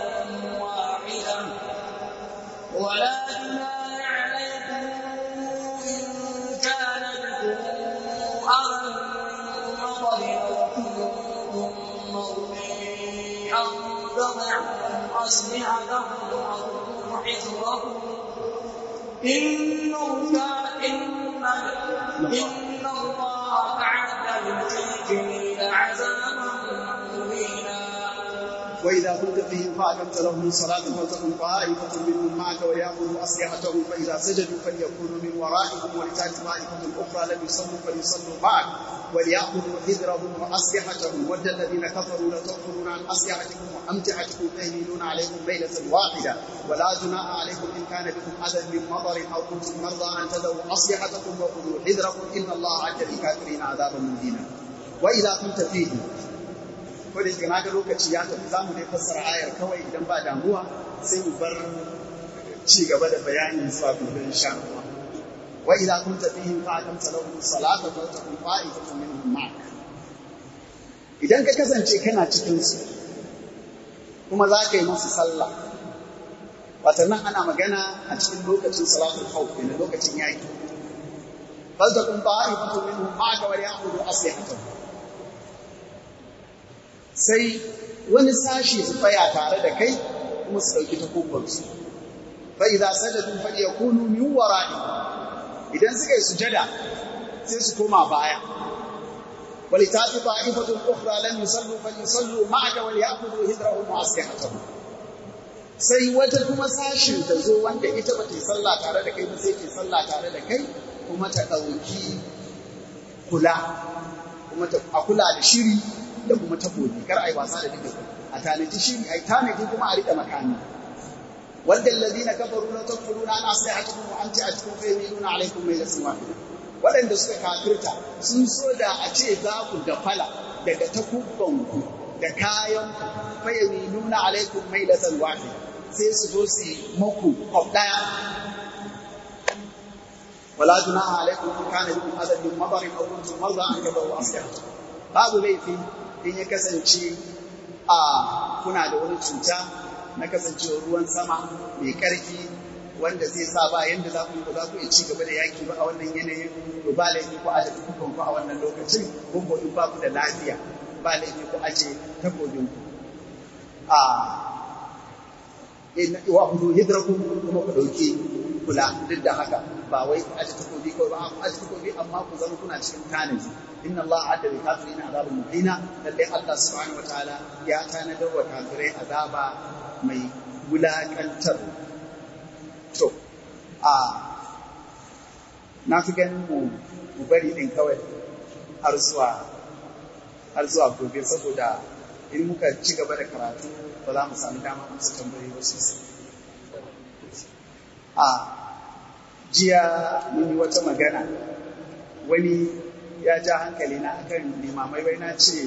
واحدة ولا جناح عليكم إن فليضعوا أسلحتهم وخذوا حذرهم إن الله إن إن الله أعد للكافرين عذابا مهينا وإذا كنت فيهم فأقمت لهم الصلاة فلتكن طائفة منهم معك وليأخذوا أسلحتهم فإذا سجدوا فليكونوا من ورائهم ولتأت طائفة أخرى لم يصلوا فليصلوا معك وليأخذوا حذرهم وأسلحتهم ود الذين كفروا لتغفرون عن أسلحتكم وأمتعتكم تهملون عليكم ليلة واحدة ولا جناح عليكم إن كان بكم أذى من مطر أو كنتم مرضى أن تذروا أسلحتكم وخذوا حذركم إن الله أعد للكافرين عذابا مهينا وإذا كنت فيهم ko da yake na ga lokaci ya tafi za mu dai fassara ayar kawai idan ba damuwa sai mu bar ci gaba da bayanin zuwa gobe insha Allah wa idza kunta fihim fa aqamta lahum salata fa takun qa'ifatun minhum ma'ak idan ka kasance kana cikin su kuma za ka yi musu sallah wata nan ana magana a cikin lokacin salatul khawf ne lokacin yaki fal takun qa'ifatun minhum ma'aka wa ya'khudhu aslihatahum sai wani sashi su tsaya tare da kai kuma su ɗauki takubansu fa idza sajadu fa yakunu min wara'i idan suka yi sujada sai su koma baya wali tati ta'ifatun ukhra lam yusallu fa yusallu ma'aka wal ya'khudhu hidrahum wa aslihatahum sai wata kuma sashin ta zo wanda ita ba ta yi sallah tare da kai ba sai ta yi sallah tare da kai kuma ta ɗauki kula kuma a kula da shiri da kuma takobi kar ai wasa da duka a tanaji shiri ai tanaji kuma a rika makami wanda alladhina kafaru la takfuruna an aslihatukum wa amti'atukum fa yamiluna alaykum maylatan wahida waɗanda suka kafirta sun so da a ce za ku gafala daga takubban ku da kayan ku fa yamiluna alaykum maylatan wahida sai su zo su yi maku kwaf daya ولا جناح عليكم ان كان بكم اذى من مطر او كنتم مرضى ان تضعوا اسلحتكم babu laifi in ya kasance a kuna da wani cuta na kasancewa ruwan sama mai ƙarfi wanda zai sa ba yanda za ku yi ba za ku iya ci gaba da yaki ba a wannan yanayin to ba laifi ku aje tukukun ku a wannan lokacin ko ko in ba ku da lafiya ba laifi ku aje takobin ku a in wa hudu hidrakum kuma ku dauki kula duk da haka ba wai ku aje takobi kawai ba ku aje takobi amma ku zama kuna cikin tanaji inna Allah adda lil kafirin azabun muhina lalle Allah subhanahu wataala ya tanadar wa kafirai azaba mai wulakantar to a na fi ganin mu mu bari din kawai har zuwa har zuwa gobe saboda in muka ci gaba da karatu ba za mu sami dama amsa tambayoyi ba sosai a jiya mun yi wata magana wani ya ja hankali na akan limamai wai na ce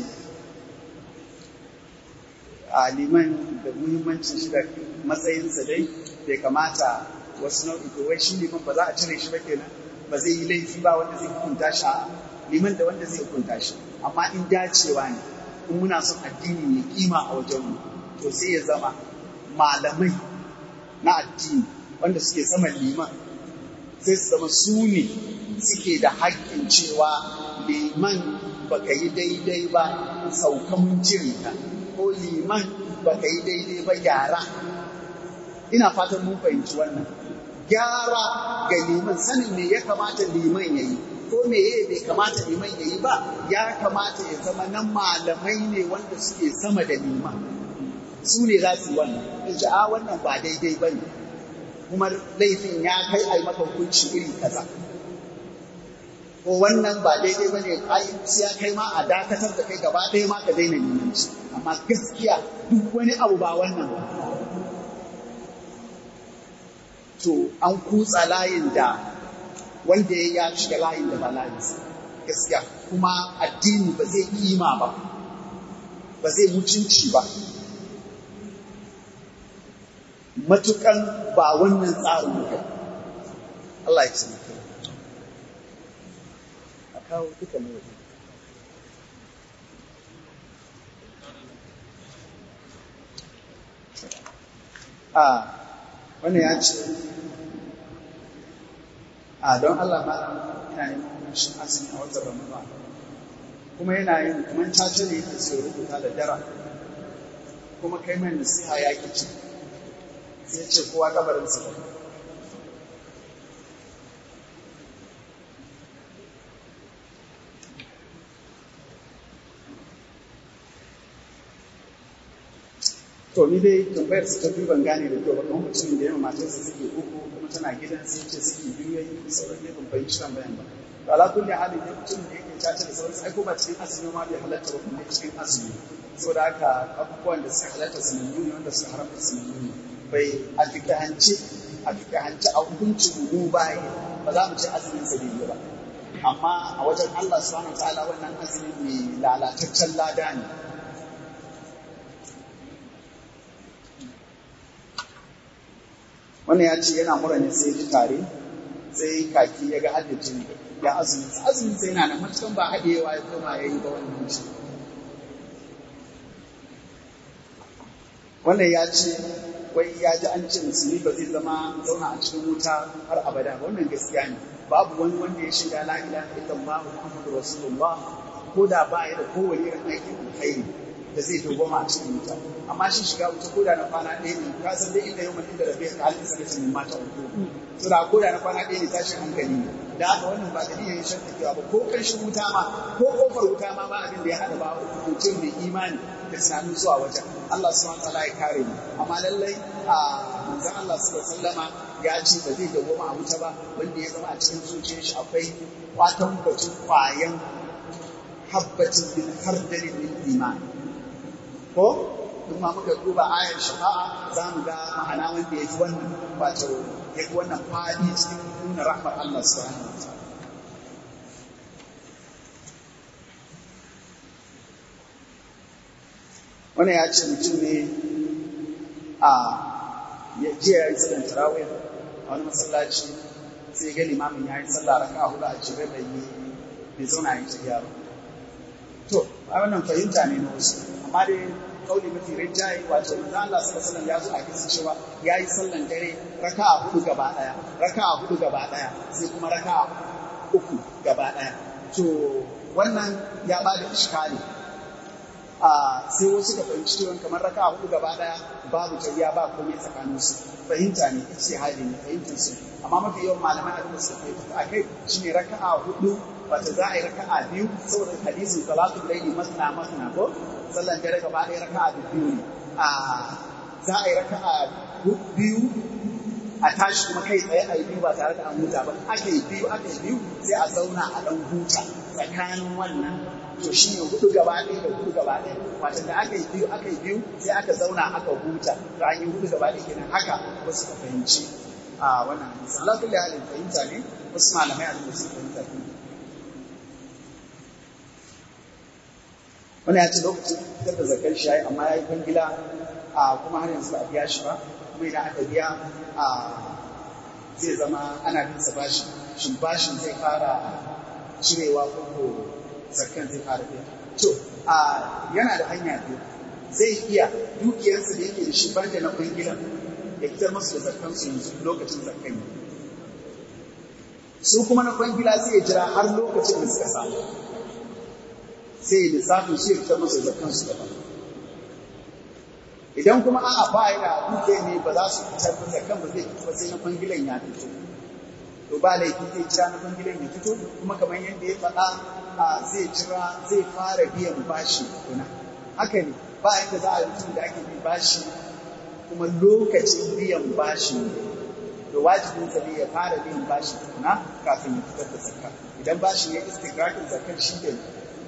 a liman da muhimmancin shi da matsayinsa dai bai kamata wasu nau'i to wai shi liman ba za a cire shi ba kenan ba zai yi laifi ba wanda zai hukunta shi a liman da wanda zai hukunta shi amma in dacewa ne in muna son addini ya kima a wajenmu to sai ya zama malamai na addini wanda suke saman liman sai su zama su ne suke da haƙƙin cewa liman baka yi daidai ba sauka mun cire ka ko liman baka yi daidai ba gyara ina fatan mun fahimci wannan gyara ga liman sanin me ya kamata liman ya yi ko me ya bai kamata liman ya yi ba ya kamata ya zama nan malamai ne wanda suke sama da liman su ne za su yi wannan in a wannan ba daidai ba ne kuma laifin ya kai a yi maka hukunci iri kaza ko wannan ba daidai ba ne ai sai ya kai ma a dakatar da kai gaba ɗaya ma ka daina neman shi amma gaskiya duk wani abu ba wannan ba to an kutsa layin da wanda ya shiga layin da ba layinsa gaskiya kuma addini ba zai kima ba ba zai mutunci ba matukan ba wannan tsarin muka Allah ya ci a kawo duka ne waje a wannan ya ce a don Allah malam ina neman shi azumi a watan Ramadan kuma yana yin kamar caca ne yake sai rubuta da dara kuma kai mai nasiha ya ki ci sai ce kowa kabarinsa ba to ni dai tambayar su ta biyu ban gane da kyau ba kuma mutumin da yawa matarsa suke uku kuma tana gidan sai ce suke biyu yayi sauran ne ban fahimci tambayan ba to ala kulli halin ne mutumin da yake caca da sauran ai ko ba cikin azumi ma bai halatta ba kuma cikin azumi saboda haka abubuwan da suka halatta sunannu ne wanda suka haramta sunannu ne bai a fikahance a fikahance a hukuncin mu ba ba za mu ci azumin sa bai ba amma a wajen Allah subhanahu wa ta'ala wannan azumin mai lalataccen lada ne wannan ya ce yana mura ne sai ji tare sai kaki ya ga haddacin ya azumin sa azumin sai yana da matukan ba haɗewa ya koma ya yi ba wannan shi wannan ya ce wai ya ji an ce musulmi ba zai zama zauna a cikin wuta har abada ba wannan gaskiya ne babu wani wanda ya shiga la ilaha illallah muhammadu rasulullah ko da ba ya da kowane irin aikin alkhairi da zai dogoma a cikin wuta amma shi shiga wuta koda na kwana ɗaya ne ka san dai inda yau mutum da rabe ka halin sa kace mata uku to da koda na kwana ɗaya ne tashin hankali ne da haka wannan ba dalilin yin shakka cewa ba ko karshen wuta ma ko kofar wuta ma ba abin da ya hada ba mutum mai imani da tunanin zuwa wajen Allah subhanahu wa ta'ala ya kare mu amma lallai a manzon Allah sallallahu alaihi wasallama ya ce ba zai dawoma a wuta ba wanda ya zama a cikin zuciyar shi akwai kwatan bacin kwayan habbatin min hardalin min imani ko in ma muka duba ayar shafa'a za mu ga ma'ana wanda ya fi wannan wato ya fi wannan fadi cikin nuna rahmar Allah subhanahu wa ta'ala wannan ya ce mutum ne a ya jiya ya yi sallan tarawih a wani masallaci sai ga limamin ya yi sallah raka a hudu a jere bai yi bai zauna ya yi tafiya ba to a wannan fahimta ne na wasu amma dai kauli mafi rinjaye wato manzo Allah sallallahu alaihi ya zo a kisa cewa yayi sallan dare raka'a hudu gaba daya raka'a hudu gaba daya sai kuma raka'a uku gaba daya to wannan ya bada iskali a sai wasu ka fahimci cewa kamar raka'a hudu gaba daya babu tayya ba komai tsakanin su fahimta ne ita hali ne fahimtar su amma mafi yawan malaman abin da suka fahimta akai shine raka'a hudu wata za a yi raka'a biyu saboda hadisin salatu laili masna masna ko sallan dare gaba ɗaya raka'a biyu ne a za a yi raka'a biyu a tashi kuma kai tsaye a yi biyu ba tare da an huta ba aka yi biyu aka yi biyu sai a zauna a ɗan huta tsakanin wannan to shi ne hudu gaba ɗaya da hudu gaba ɗaya wato da aka yi biyu aka yi biyu sai aka zauna aka huta to an yi hudu gaba ɗaya kenan haka wasu ka fahimci a wannan hadisi Allah kulli halin fahimta ne wasu malamai a su fahimta ne wani ya ce lokacin fitar da zakar shi amma ya yi kwangila a kuma har yanzu ba a biya shi ba kuma idan aka biya a zai zama ana bin sa bashi shin bashin zai fara cirewa ko ko zakkan zai fara biya to a yana da hanya biyu zai iya dukiyarsa da yake da shi banda na kwangilan ya fitar masu da zakkan su yanzu lokacin zakkan yi su kuma na kwangila sai ya jira har lokacin da suka samu sai ya lissafin shi ya fitar masa zakan su daban idan kuma a'a ba ya da duke ne ba za su fitar da zakan ba zai fito sai na kwangilan ya fito to ba laifi zai jira na kwangilan ya fito kuma kamar yadda ya faɗa zai jira zai fara biyan bashi kuna haka ne ba yadda za a yi mutum da ake bi bashi kuma lokacin biyan bashi ne to wajibin sa ne ya fara biyan bashi tukuna kafin ya fitar da zakka idan bashi ya istigrakin zakkan shi ne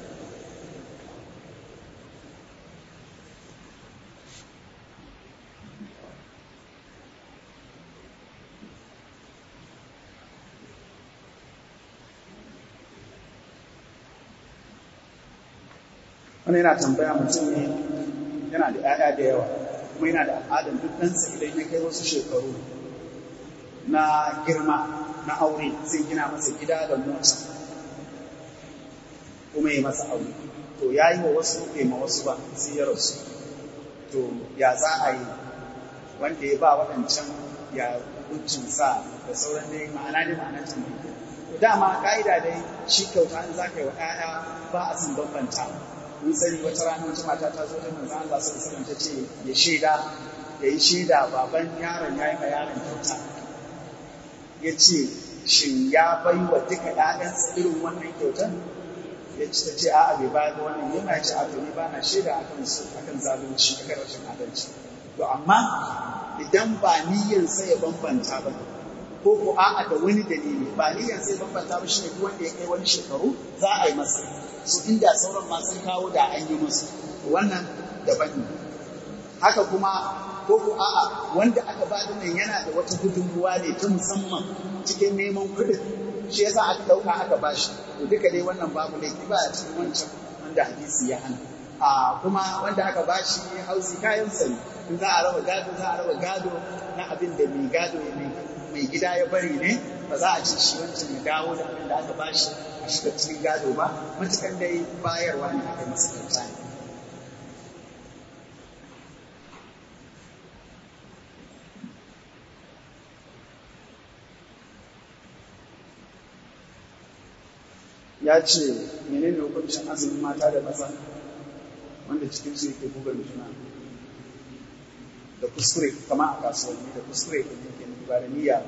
wani yana tambaya mutum ne yana da 'ya'ya da yawa kuma yana da al'adar duk ɗansa idan ya kai wasu shekaru na girma na aure zai gina masa gida da mota kuma yi masa aure to ya yi wa wasu bai ma wasu ba sai ya rasu to ya za a yi wanda ya ba waɗancan ya sa da sauran dai ma'ana dai ma'ana can to dama ka'ida dai shi kyauta in za ka yi wa 'ya'ya ba a sun bambanta mun sani wata rana wata mata ta zo ta manzo Allah sallallahu alaihi wasallam ta ce ya shaida ya yi shaida baban yaron ya yi ma yaron kyauta ya ce shin ya bai wa duka ‘ya'yansa irin wannan kyautar ya ce ta ce a'a bai bayar da wannan yana ya ce a to ni ba na shaida akan su akan zalunci akan rashin adalci to amma idan ba niyyarsa ya bambanta ba ko ko a'a da wani dalili ba niyyarsa ya bambanta ba shine duk wanda ya kai wani shekaru za a yi masa su inda sauran ma sun kawo da an yi musu wannan daban ne haka kuma ko ko a'a wanda aka ba da nan yana da wata gudunmuwa ne ta musamman cikin neman kuɗin shi yasa aka ɗauka aka ba shi to duka dai wannan babu laifi ba a cikin wancan wanda hadisi ya hana a kuma wanda aka ba shi hausi kayan sani in za a raba gado za a raba gado na abin da mai gado mai gida ya bari ne ba za a ci shi wancan ya dawo da abin da aka ba shi a shiga cikin gado ba matukan dai bayarwa ne aka masa kyauta ne ya ce menene hukuncin azumin mata da maza wanda cikin su yake buga juna da kuskure kama a kasuwanni da kuskure da yake ba da niyya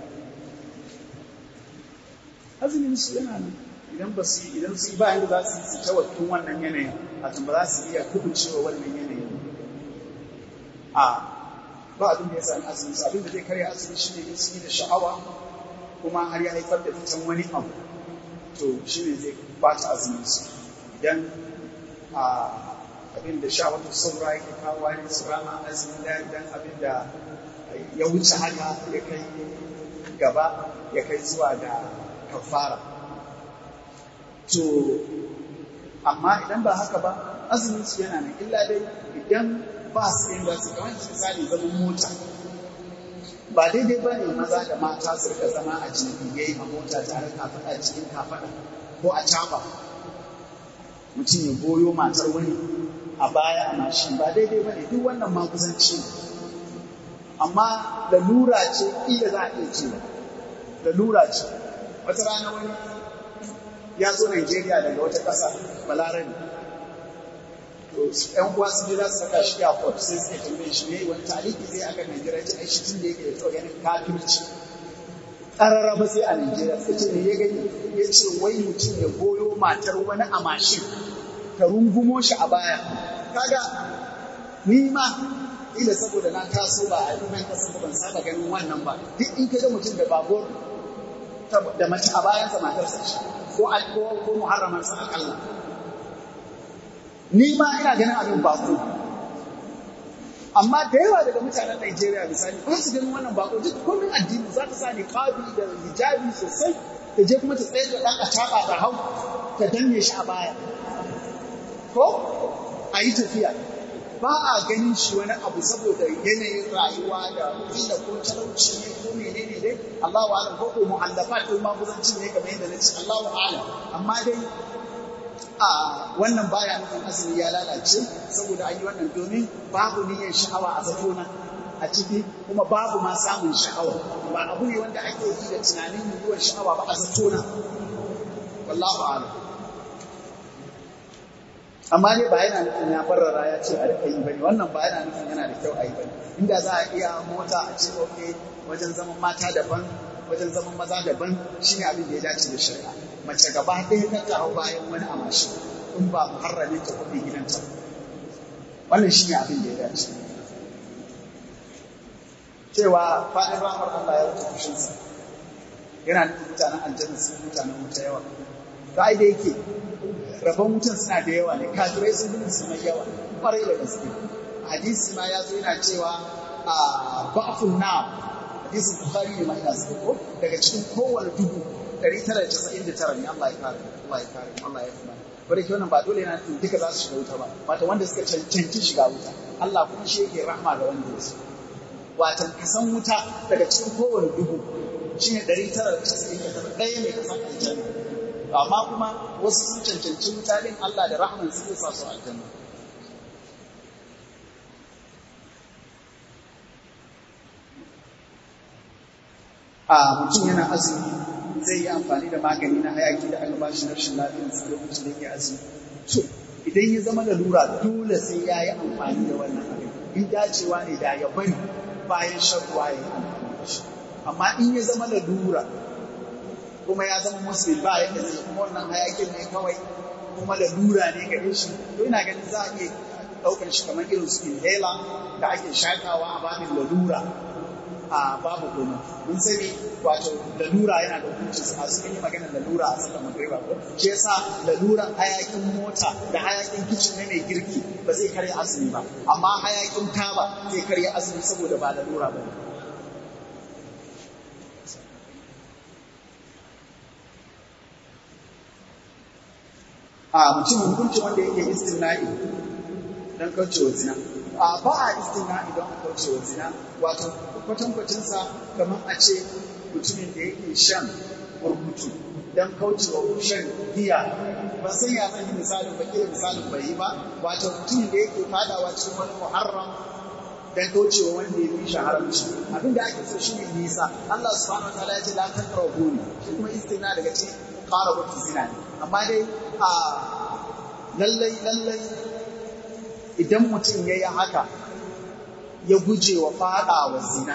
azumin su yana nan idan ba su idan su ba yanda za su yi su tawattun wannan yanayin a tun ba za su iya kubucewa wannan yanayin a ba abin da ya sami azumin su abin da zai karya azumi shi ne in su yi da sha'awa kuma har ya haifar da fitan wani abu to shi ne zai bata azumin su idan abin da sha wata saura yake kawo ne su rama azumin da idan abin da ya wuce haka ya kai gaba ya kai zuwa da kafara to amma idan ba haka ba azumin su yana nan illa dai idan ba su yin ba su kamar misali zaman mota ba daidai ba ne maza da mata su rika zama a jirgin a mota tare kafaɗa cikin kafaɗa ko a caba mutum ya goyo matar wani a baya a mashin ba daidai ba ne duk wannan ma kusanci ne amma lalura ce iya za a iya cewa lalura ce wata rana wani ya zo Najeriya daga wata ƙasa balarabe to yan uwa sun je za su saka shi a port sai suka tambaye shi ne wani taliki zai aka Najeriya ce ai shi tun da yake da tsohon ganin kafirci ƙarara ba sai a Najeriya sai ce ne ya gani ya ce wai mutum ya goyo matar wani a mashin ta rungumo shi a baya kaga ni ma ila saboda na taso ba a nan kasar ban saba ganin wannan ba duk in ka ga mutum da babur da mace a bayansa matarsa ce ko ko ko muharramansa akalla ni ma ina ganin abin bako amma da yawa daga mutanen Najeriya misali ba su ganin wannan bako duk kullum addini za ta sa ni kabi da hijabi sosai ta je kuma ta tsaye da dan ataba da hau ta danne shi a baya ko a yi tafiya ba a ganin shi wani abu saboda yanayin rayuwa da kila ko talauci ne ko menene dai Allahu a'lam ko ko mu'allafat ko ma kusanci ne kamar yadda nace Allahu a'lam amma dai a wannan baya nufin azumi ya lalace saboda an yi wannan domin babu niyyar sha'awa a zatona a ciki kuma babu ma samun sha'awa ba abu ne wanda ake yi da tunanin yiwuwar sha'awa ba a zatona wallahu a'lam amma dai ba yana nufin ya barrara ya ce a rika yi bane wannan ba yana nufin yana da kyau a yi bane inda za a iya mota a ce ok wajen zaman mata daban wajen zaman maza daban shine abin da ya dace da shari'a mace gaba ɗaya ta ta hau bayan wani a mashi in ba muharramin ta kuɗi gidanta wannan shine abin da ya dace cewa faɗin ramar Allah ya wuce fushinsa yana nufin mutanen aljanna sun mutanen wuta yawa to ai da yake rabon wutan suna da yawa ne kafirai sun bin su mai yawa kwarai da gaske hadisi ma ya zo yana cewa a ba'fun na hadisin bukhari ne ma ina so ko daga cikin kowane dubu 999 ne Allah ya kare Allah ya kare Allah ya kuma bare ke wannan ba dole yana nufin duka za su shiga wuta ba wato wanda suka cancanci shiga wuta Allah kuma shi yake rahma ga wanda ya so wato kasan wuta daga cikin kowane dubu shine 999 ɗaya ne kasan aljanna amma kuma wasu sun cancanci mutanen Allah da rahman su sa su aljanna a mutum yana azumi zai yi amfani da magani na hayaki da aka bashi na rashin lafiyar su lokacin da yake azumi to idan ya zama lalura dole sai ya yi amfani da wannan abin in dacewa ne da ya bari bayan shan ruwa ya yi amfani da shi amma in ya zama lalura kuma ya zama musulmi ba yadda zai kuma wannan hayakin ne kawai kuma lalura ne gare shi to ina ganin za a iya ɗaukar shi kamar irin su inhaler da ake shakawa a babin lalura a babu komai mun sani wato lalura yana da hukuncin sa su yi magana lalura a sallar magriba ko shi yasa lalura hayakin mota da hayakin kicin na mai girki ba zai karya azumi ba amma hayakin taba zai karya azumi saboda ba lalura ba ne a mutum hukuncin wanda yake istimna'i don kaucewa zina a ba a istimna'i don kaucewa zina wato kwatankwacinsa kamar a ce mutumin da yake shan burkutu don kaucewa shan giya ban san ya zan yi misalin ba kira misalin bai yi ba wato mutumin da yake fadawa cikin wani muharram don kaucewa wanda ya fi shi haramci abin da ake so shi ne nisa Allah subhanahu wa ta'ala ya ce la taqrabu ni shi kuma istimna daga cikin qarabatu zina ne amma dai a lallai lallai idan mutum ya yi haka ya guje wa fada wa zina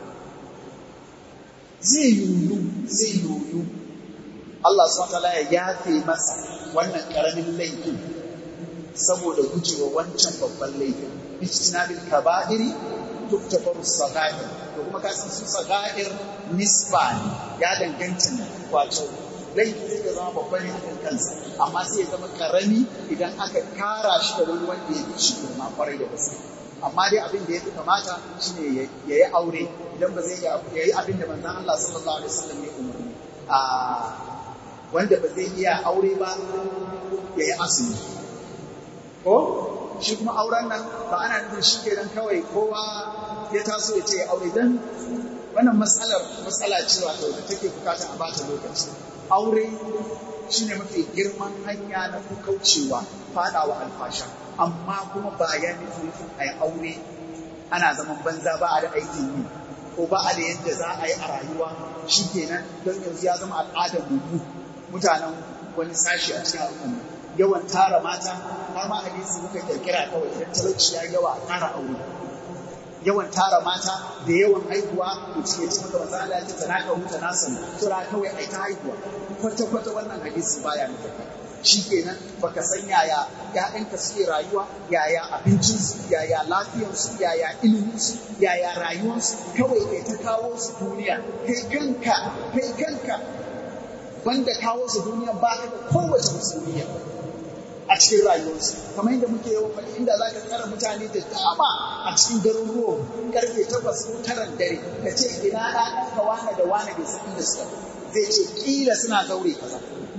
zai yoyu zai yoyu Allah subhanahu ya yafe masa wannan karamin laifin saboda gujewa wancan babban laifin ijtinabil kaba'iri tuktafaru sagair to kuma kasan su sagair nisba ne ya danganta ne wato laifi zai zama babban laifin kansa amma sai ya zama karami idan aka kara shi da wani wanda ya fi shi girma kwarai da gaske amma dai abin da ya fi kamata shine ya yi aure idan ba zai ya yi abin da manzon Allah sallallahu alaihi wasallam ya umarni a wanda ba zai iya aure ba ya yi asiri ko shi kuma auren nan ba ana nufin shi kenan kawai kowa ya taso ya ce ya aure dan wannan matsalar matsala ce wato da take bukatar a bata lokaci aure shine mafi girman hanya na kaucewa fadawa alfasha amma kuma ba ya nufin a yi aure ana zaman banza ba a da aikin yi ko ba a da yadda za a yi a rayuwa shi kenan don yanzu ya zama al'adar mu mutanen wani sashi a cikin al'umma yawan tara mata har ma hadisi muka kirkira kawai idan talauci ya yawa a tara aure yawan tara mata da yawan haihuwa mutum ya ce maka maza Allah ya ce tana ka huta na sani tura kawai ai ta haihuwa kwata kwata wannan hadisi baya nufi shi kenan baka san yaya ƴaƴanka suke rayuwa yaya abincinsu yaya lafiyarsu yaya iliminsu yaya rayuwarsu kawai kai ta kawo su duniya kai kanka kai kanka banda kawo su duniya ba ka da kowace musulmiya a cikin rayuwarsu kamar yadda muke yawan faɗi inda za ka tsara mutane da dama a cikin garuruwan karfe takwas ko taran dare ka ce ina ɗaɗanka wane da wane bai san inda suka zai ce ƙila suna zaure kaza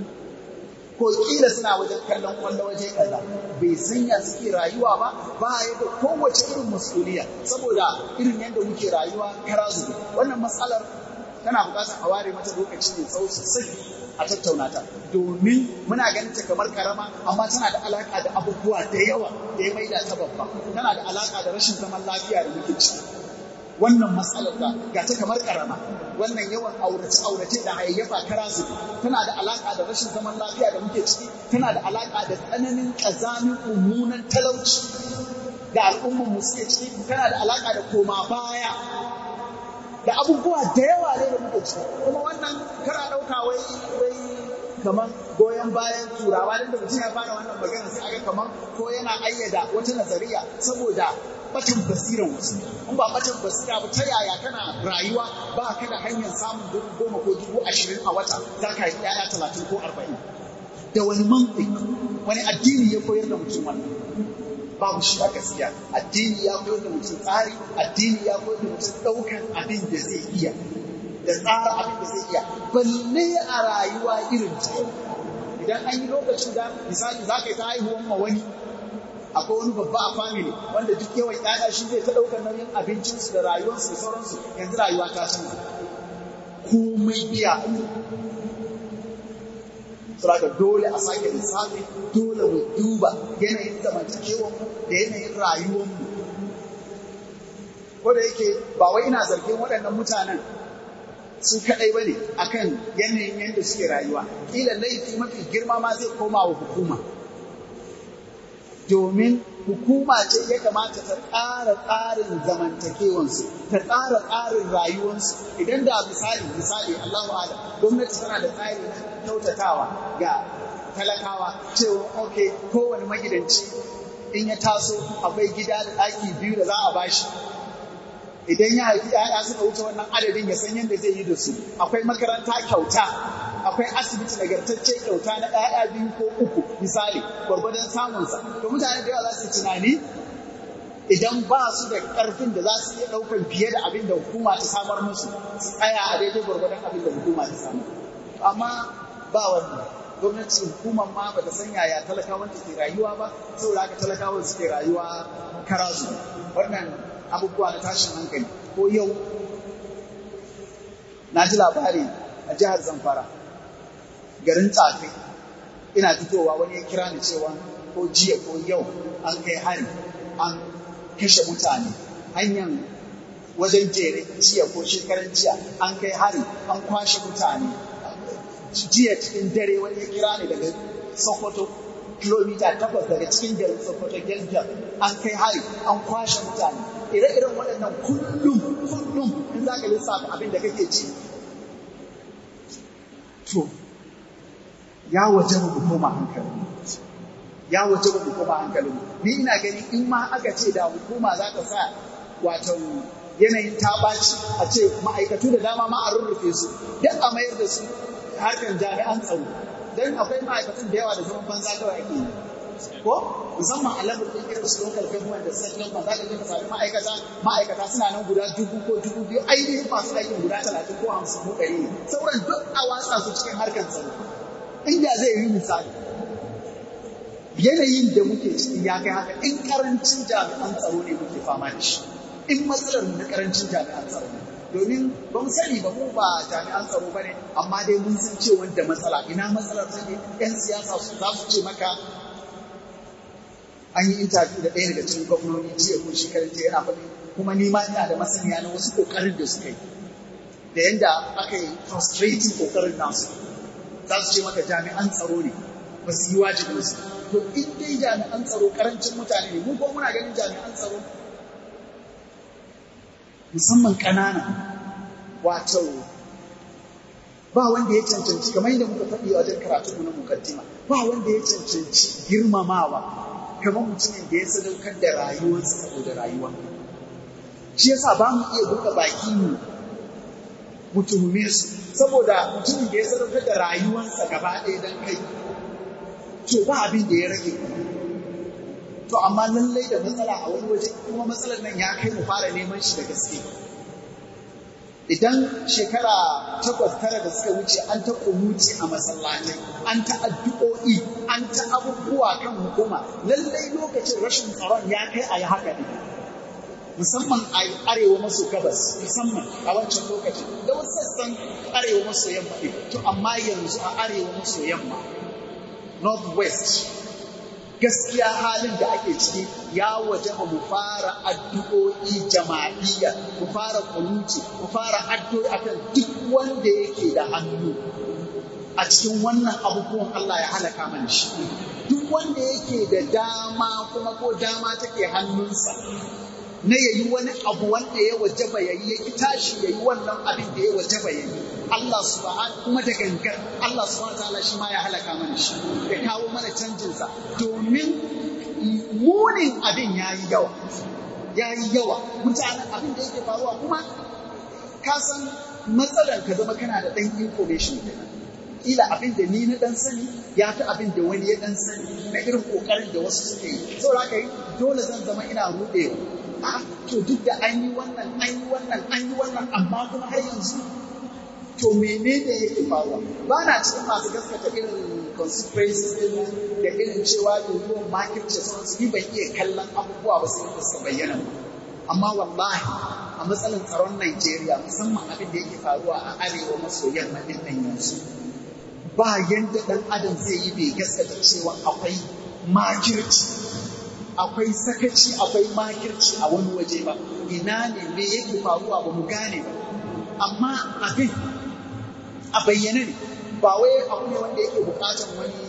ko ƙila suna wajen kallon kwallo waje kaza bai san ya suke rayuwa ba ba ya da kowace irin masuliya saboda irin yadda muke rayuwa kara zube wannan matsalar tana buƙatar a ware mata lokaci mai tsawo sosai a tattauna ta domin muna ganin ta kamar karama amma tana da alaka da abubuwa da yawa da ya maida ta babba tana da alaka da rashin zaman lafiya da muke ciki wannan matsalar da ga ta kamar karama wannan yawan aurace aurace da hayayyafa kara su tana da alaka da rashin zaman lafiya da muke ciki tana da alaka da tsananin kazamin mummunan talauci da al'ummar mu suke ciki tana da alaka da koma baya da abubuwa da yawa ne da muke ciki kuma wannan kara ɗauka wai wai kamar goyon bayan turawa da mutum ya fara wannan magana sai aga kamar ko yana ayyada wata nazariya saboda bacin basiran wasu in ba bacin basira ba ta yaya kana rayuwa ba ka da hanyar samun dubu goma ko dubu ashirin a wata za ka yi yaya talatin ko arba'in da wani mantik wani addini ya koyar da mutum wannan babu shi a gaskiya addini ya koyar da mutum tsari addini ya koyar da mutum ɗaukan abin da zai iya da tsara abin da zai iya balle a rayuwa irin ta idan an yi lokacin da misali za ka yi ta haihuwan ma wani akwai wani babba a family wanda duk yawan ƴaƴa shi zai ta ɗaukar nauyin abincinsu da rayuwarsu da sauransu yanzu rayuwa ta canza komai biya saboda dole a sake lissafi dole mu duba yanayin zamantakewarmu da yanayin rayuwarmu ko da yake ba wai ina zargin waɗannan mutanen su kaɗai ba ne akan yanayin yadda suke rayuwa ƙila laifi mafi girma ma zai koma wa hukuma domin hukuma ce ya kamata ta tsara tsarin zamantakewansu ta tsara tsarin rayuwarsu idan da misali misali Allahu ala gwamnati tana da tsari na kyautatawa ga talakawa cewa ok kowane magidanci in ya taso akwai gida da ɗaki biyu da za a bashi idan ya haifi ‘ya'ya suka wuce wannan adadin ya san yadda zai yi da su akwai makaranta kyauta akwai asibiti nagartacce kyauta na ‘ya'ya biyu ko uku misali gwargwadon samunsa to mutane da yawa za su tunani idan ba su da ƙarfin da za su iya ɗaukar fiye da abin da hukuma ta samar musu su tsaya a daidai gwargwadon abin da hukuma ta samar amma ba wannan gwamnati hukumar ma ba ta san yaya talakawan ke rayuwa ba saboda haka talakawan suke rayuwa karazu wannan abubuwa na tashin hankali ko yau na ji labari a jihar zamfara garin tsafi ina fitowa wani ya kira ni cewa ko jiya ko yau an kai hari an kashe mutane hanyar wajen jere jiya ko shekaran jiya an kai hari an kwashe mutane jiya cikin dare wani ya kira ni daga sokoto kilomita takwas daga cikin garin sokoto gelgel an kai hari an kwashe mutane ire-iren waɗannan kullum kullum in za ka lissafa abin da kake ci to ya waje mu koma hankali ya waje mu koma hankali ni ina gani in ma aka ce da hukuma za ta sa wato yanayin ta ɓaci a ce ma'aikatu da dama ma a rurrufe su duk a mayar da su harkar jami'an tsaro don akwai ma'aikatan da yawa da zaman banza kawai ake yi ko musamman a level ɗin irin su local government da state government za ka je ka sami ma'aikata ma'aikata suna nan guda dubu ko dubu biyu ainihin masu aikin guda talatin ko hamsin ko ɗari ne sauran duk a watsa su cikin harkar tsaro inda zai yi misali yanayin da muke ciki ya kai haka in karancin jami'an tsaro ne muke fama da shi in matsalar na karancin jami'an tsaro ne domin ba mu sani ba mu ba jami'an tsaro ba ne amma dai mun san cewa da matsala ina matsalar take yan siyasa su za su ce maka an yi interview da ɗaya daga cikin gwamnoni jiya ko shekarun jiya yana faɗi kuma ni ma ina da masaniya na wasu ƙoƙarin da suka yi da yadda aka yi frustrating ƙoƙarin nasu za su ce maka jami'an tsaro ne ba su yi wajibinsu to in dai jami'an tsaro karancin mutane ne mu ko muna ganin jami'an tsaro musamman ƙanana wato ba wanda ya cancanci kamar yadda muka faɗi a wajen karatunmu na mukaddima ba wanda ya cancanci girmamawa kamar mutumin da ya sadaukar da rayuwarsa saboda rayuwa shi yasa ba mu iya buɗe baki mu mutume su saboda mutumin da ya sadaukar da rayuwarsa gaba ɗaya don kai to ba abin da ya rage to amma lallai da matsala a wani waje kuma matsalar nan ya kai mu fara neman shi da gaske idan shekara takwas tara da suka wuce an ta kunuci a masallatai an ta addu'o'i an ta abubuwa kan hukuma lallai lokacin rashin tsaron ya kai a yi haka ne musamman a arewa maso gabas musamman a wancan lokacin da wasu sassan arewa maso yamma to amma yanzu a arewa maso yamma northwest gaskiya halin da ake ciki ya waje mu fara addu'o'i jama'iyya mu fara kunuti mu fara addu'o'i akan duk wanda yake da hannu a cikin wannan abubuwan Allah ya halaka mana shi duk wanda yake da dama kuma ko dama take hannunsa na yayi wani abu wanda ya wajaba yayi ya tashi yayi wannan abin da ya wajaba yayi Allah subhanahu kuma da gangar Allah subhanahu ta'ala shi ma ya halaka mana shi ya kawo mana canjin sa domin munin abin yayi yawa yayi yawa mutanen abin da yake faruwa kuma ka san matsalar ka zama kana da dan information kenan kila abin da ni na dan sani ya fi abin da wani ya dan sani na irin kokarin da wasu suke yi saboda haka dole zan zama ina rudewa a to duk da an yi wannan an yi wannan an yi wannan amma kuma har yanzu to menene yake faruwa ba na cikin masu gaskata irin consequences din da irin cewa yiwuwar makirce sauransu ni ban iya kallon abubuwa ba sai da suka bayyana ba amma wallahi a matsalar tsaron Najeriya musamman abin da yake faruwa a arewa maso yamma din nan yanzu ba yanda dan adam zai yi bai gaskata cewa akwai makirci akwai sakaci akwai makirci a wani waje ba ina ne me yake faruwa ba mu gane ba amma abin a bayyane ne ba wai abu ne wanda yake bukatar wani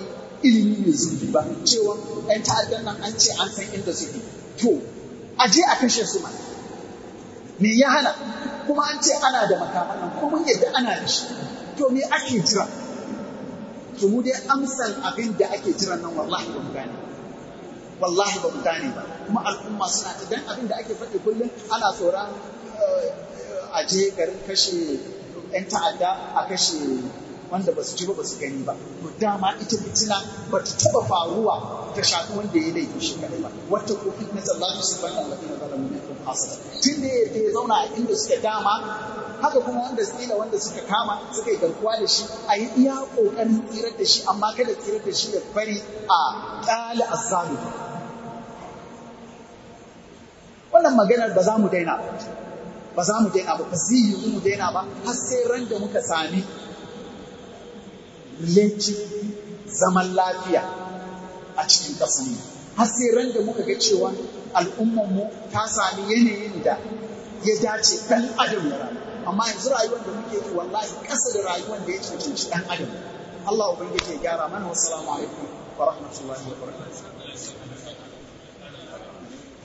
ilimi mai zurfi ba cewa ‘yan ta'addan nan an ce an san inda suke to a je a kashe su ma me ya hana kuma an ce ana da makaman nan kuma mun yadda ana da shi to me ake jira to mu dai amsal abin da ake jiran nan wallahi ba mu gane wallahi ba mu gane ba kuma al'umma suna ta dan abin da ake faɗi kullum ana tsoron a je garin kashe 'yan ta'adda a kashe wanda ba su ji ba ba su gani ba to dama ita fitina ba ta taɓa faruwa ta shafi wanda ya laifi shi kadai ba wata ko fitna sallahu subhanahu wa ta'ala zalamu minkum hasada tun da ya zauna a inda suka dama haka kuma wanda tsila wanda suka kama suka yi garkuwa da shi a yi iya ƙoƙarin tsirar da shi amma kada tsirar da shi ya bari a ƙali azzalu wannan maganar ba za mu daina ba ba za mu daina ba ba zai yi mu daina ba har sai ran da muka sami relative zaman lafiya a cikin ƙasar har sai ran da muka ga cewa al'ummarmu ta sami yanayin da ya dace ɗan adam ya rayu amma yanzu rayuwar da muke yi wallahi ƙasa da rayuwar da ya cancanci ɗan adam Allah ubangiji ya gyara mana wassalamu alaikum wa rahmatullahi wa barakatuh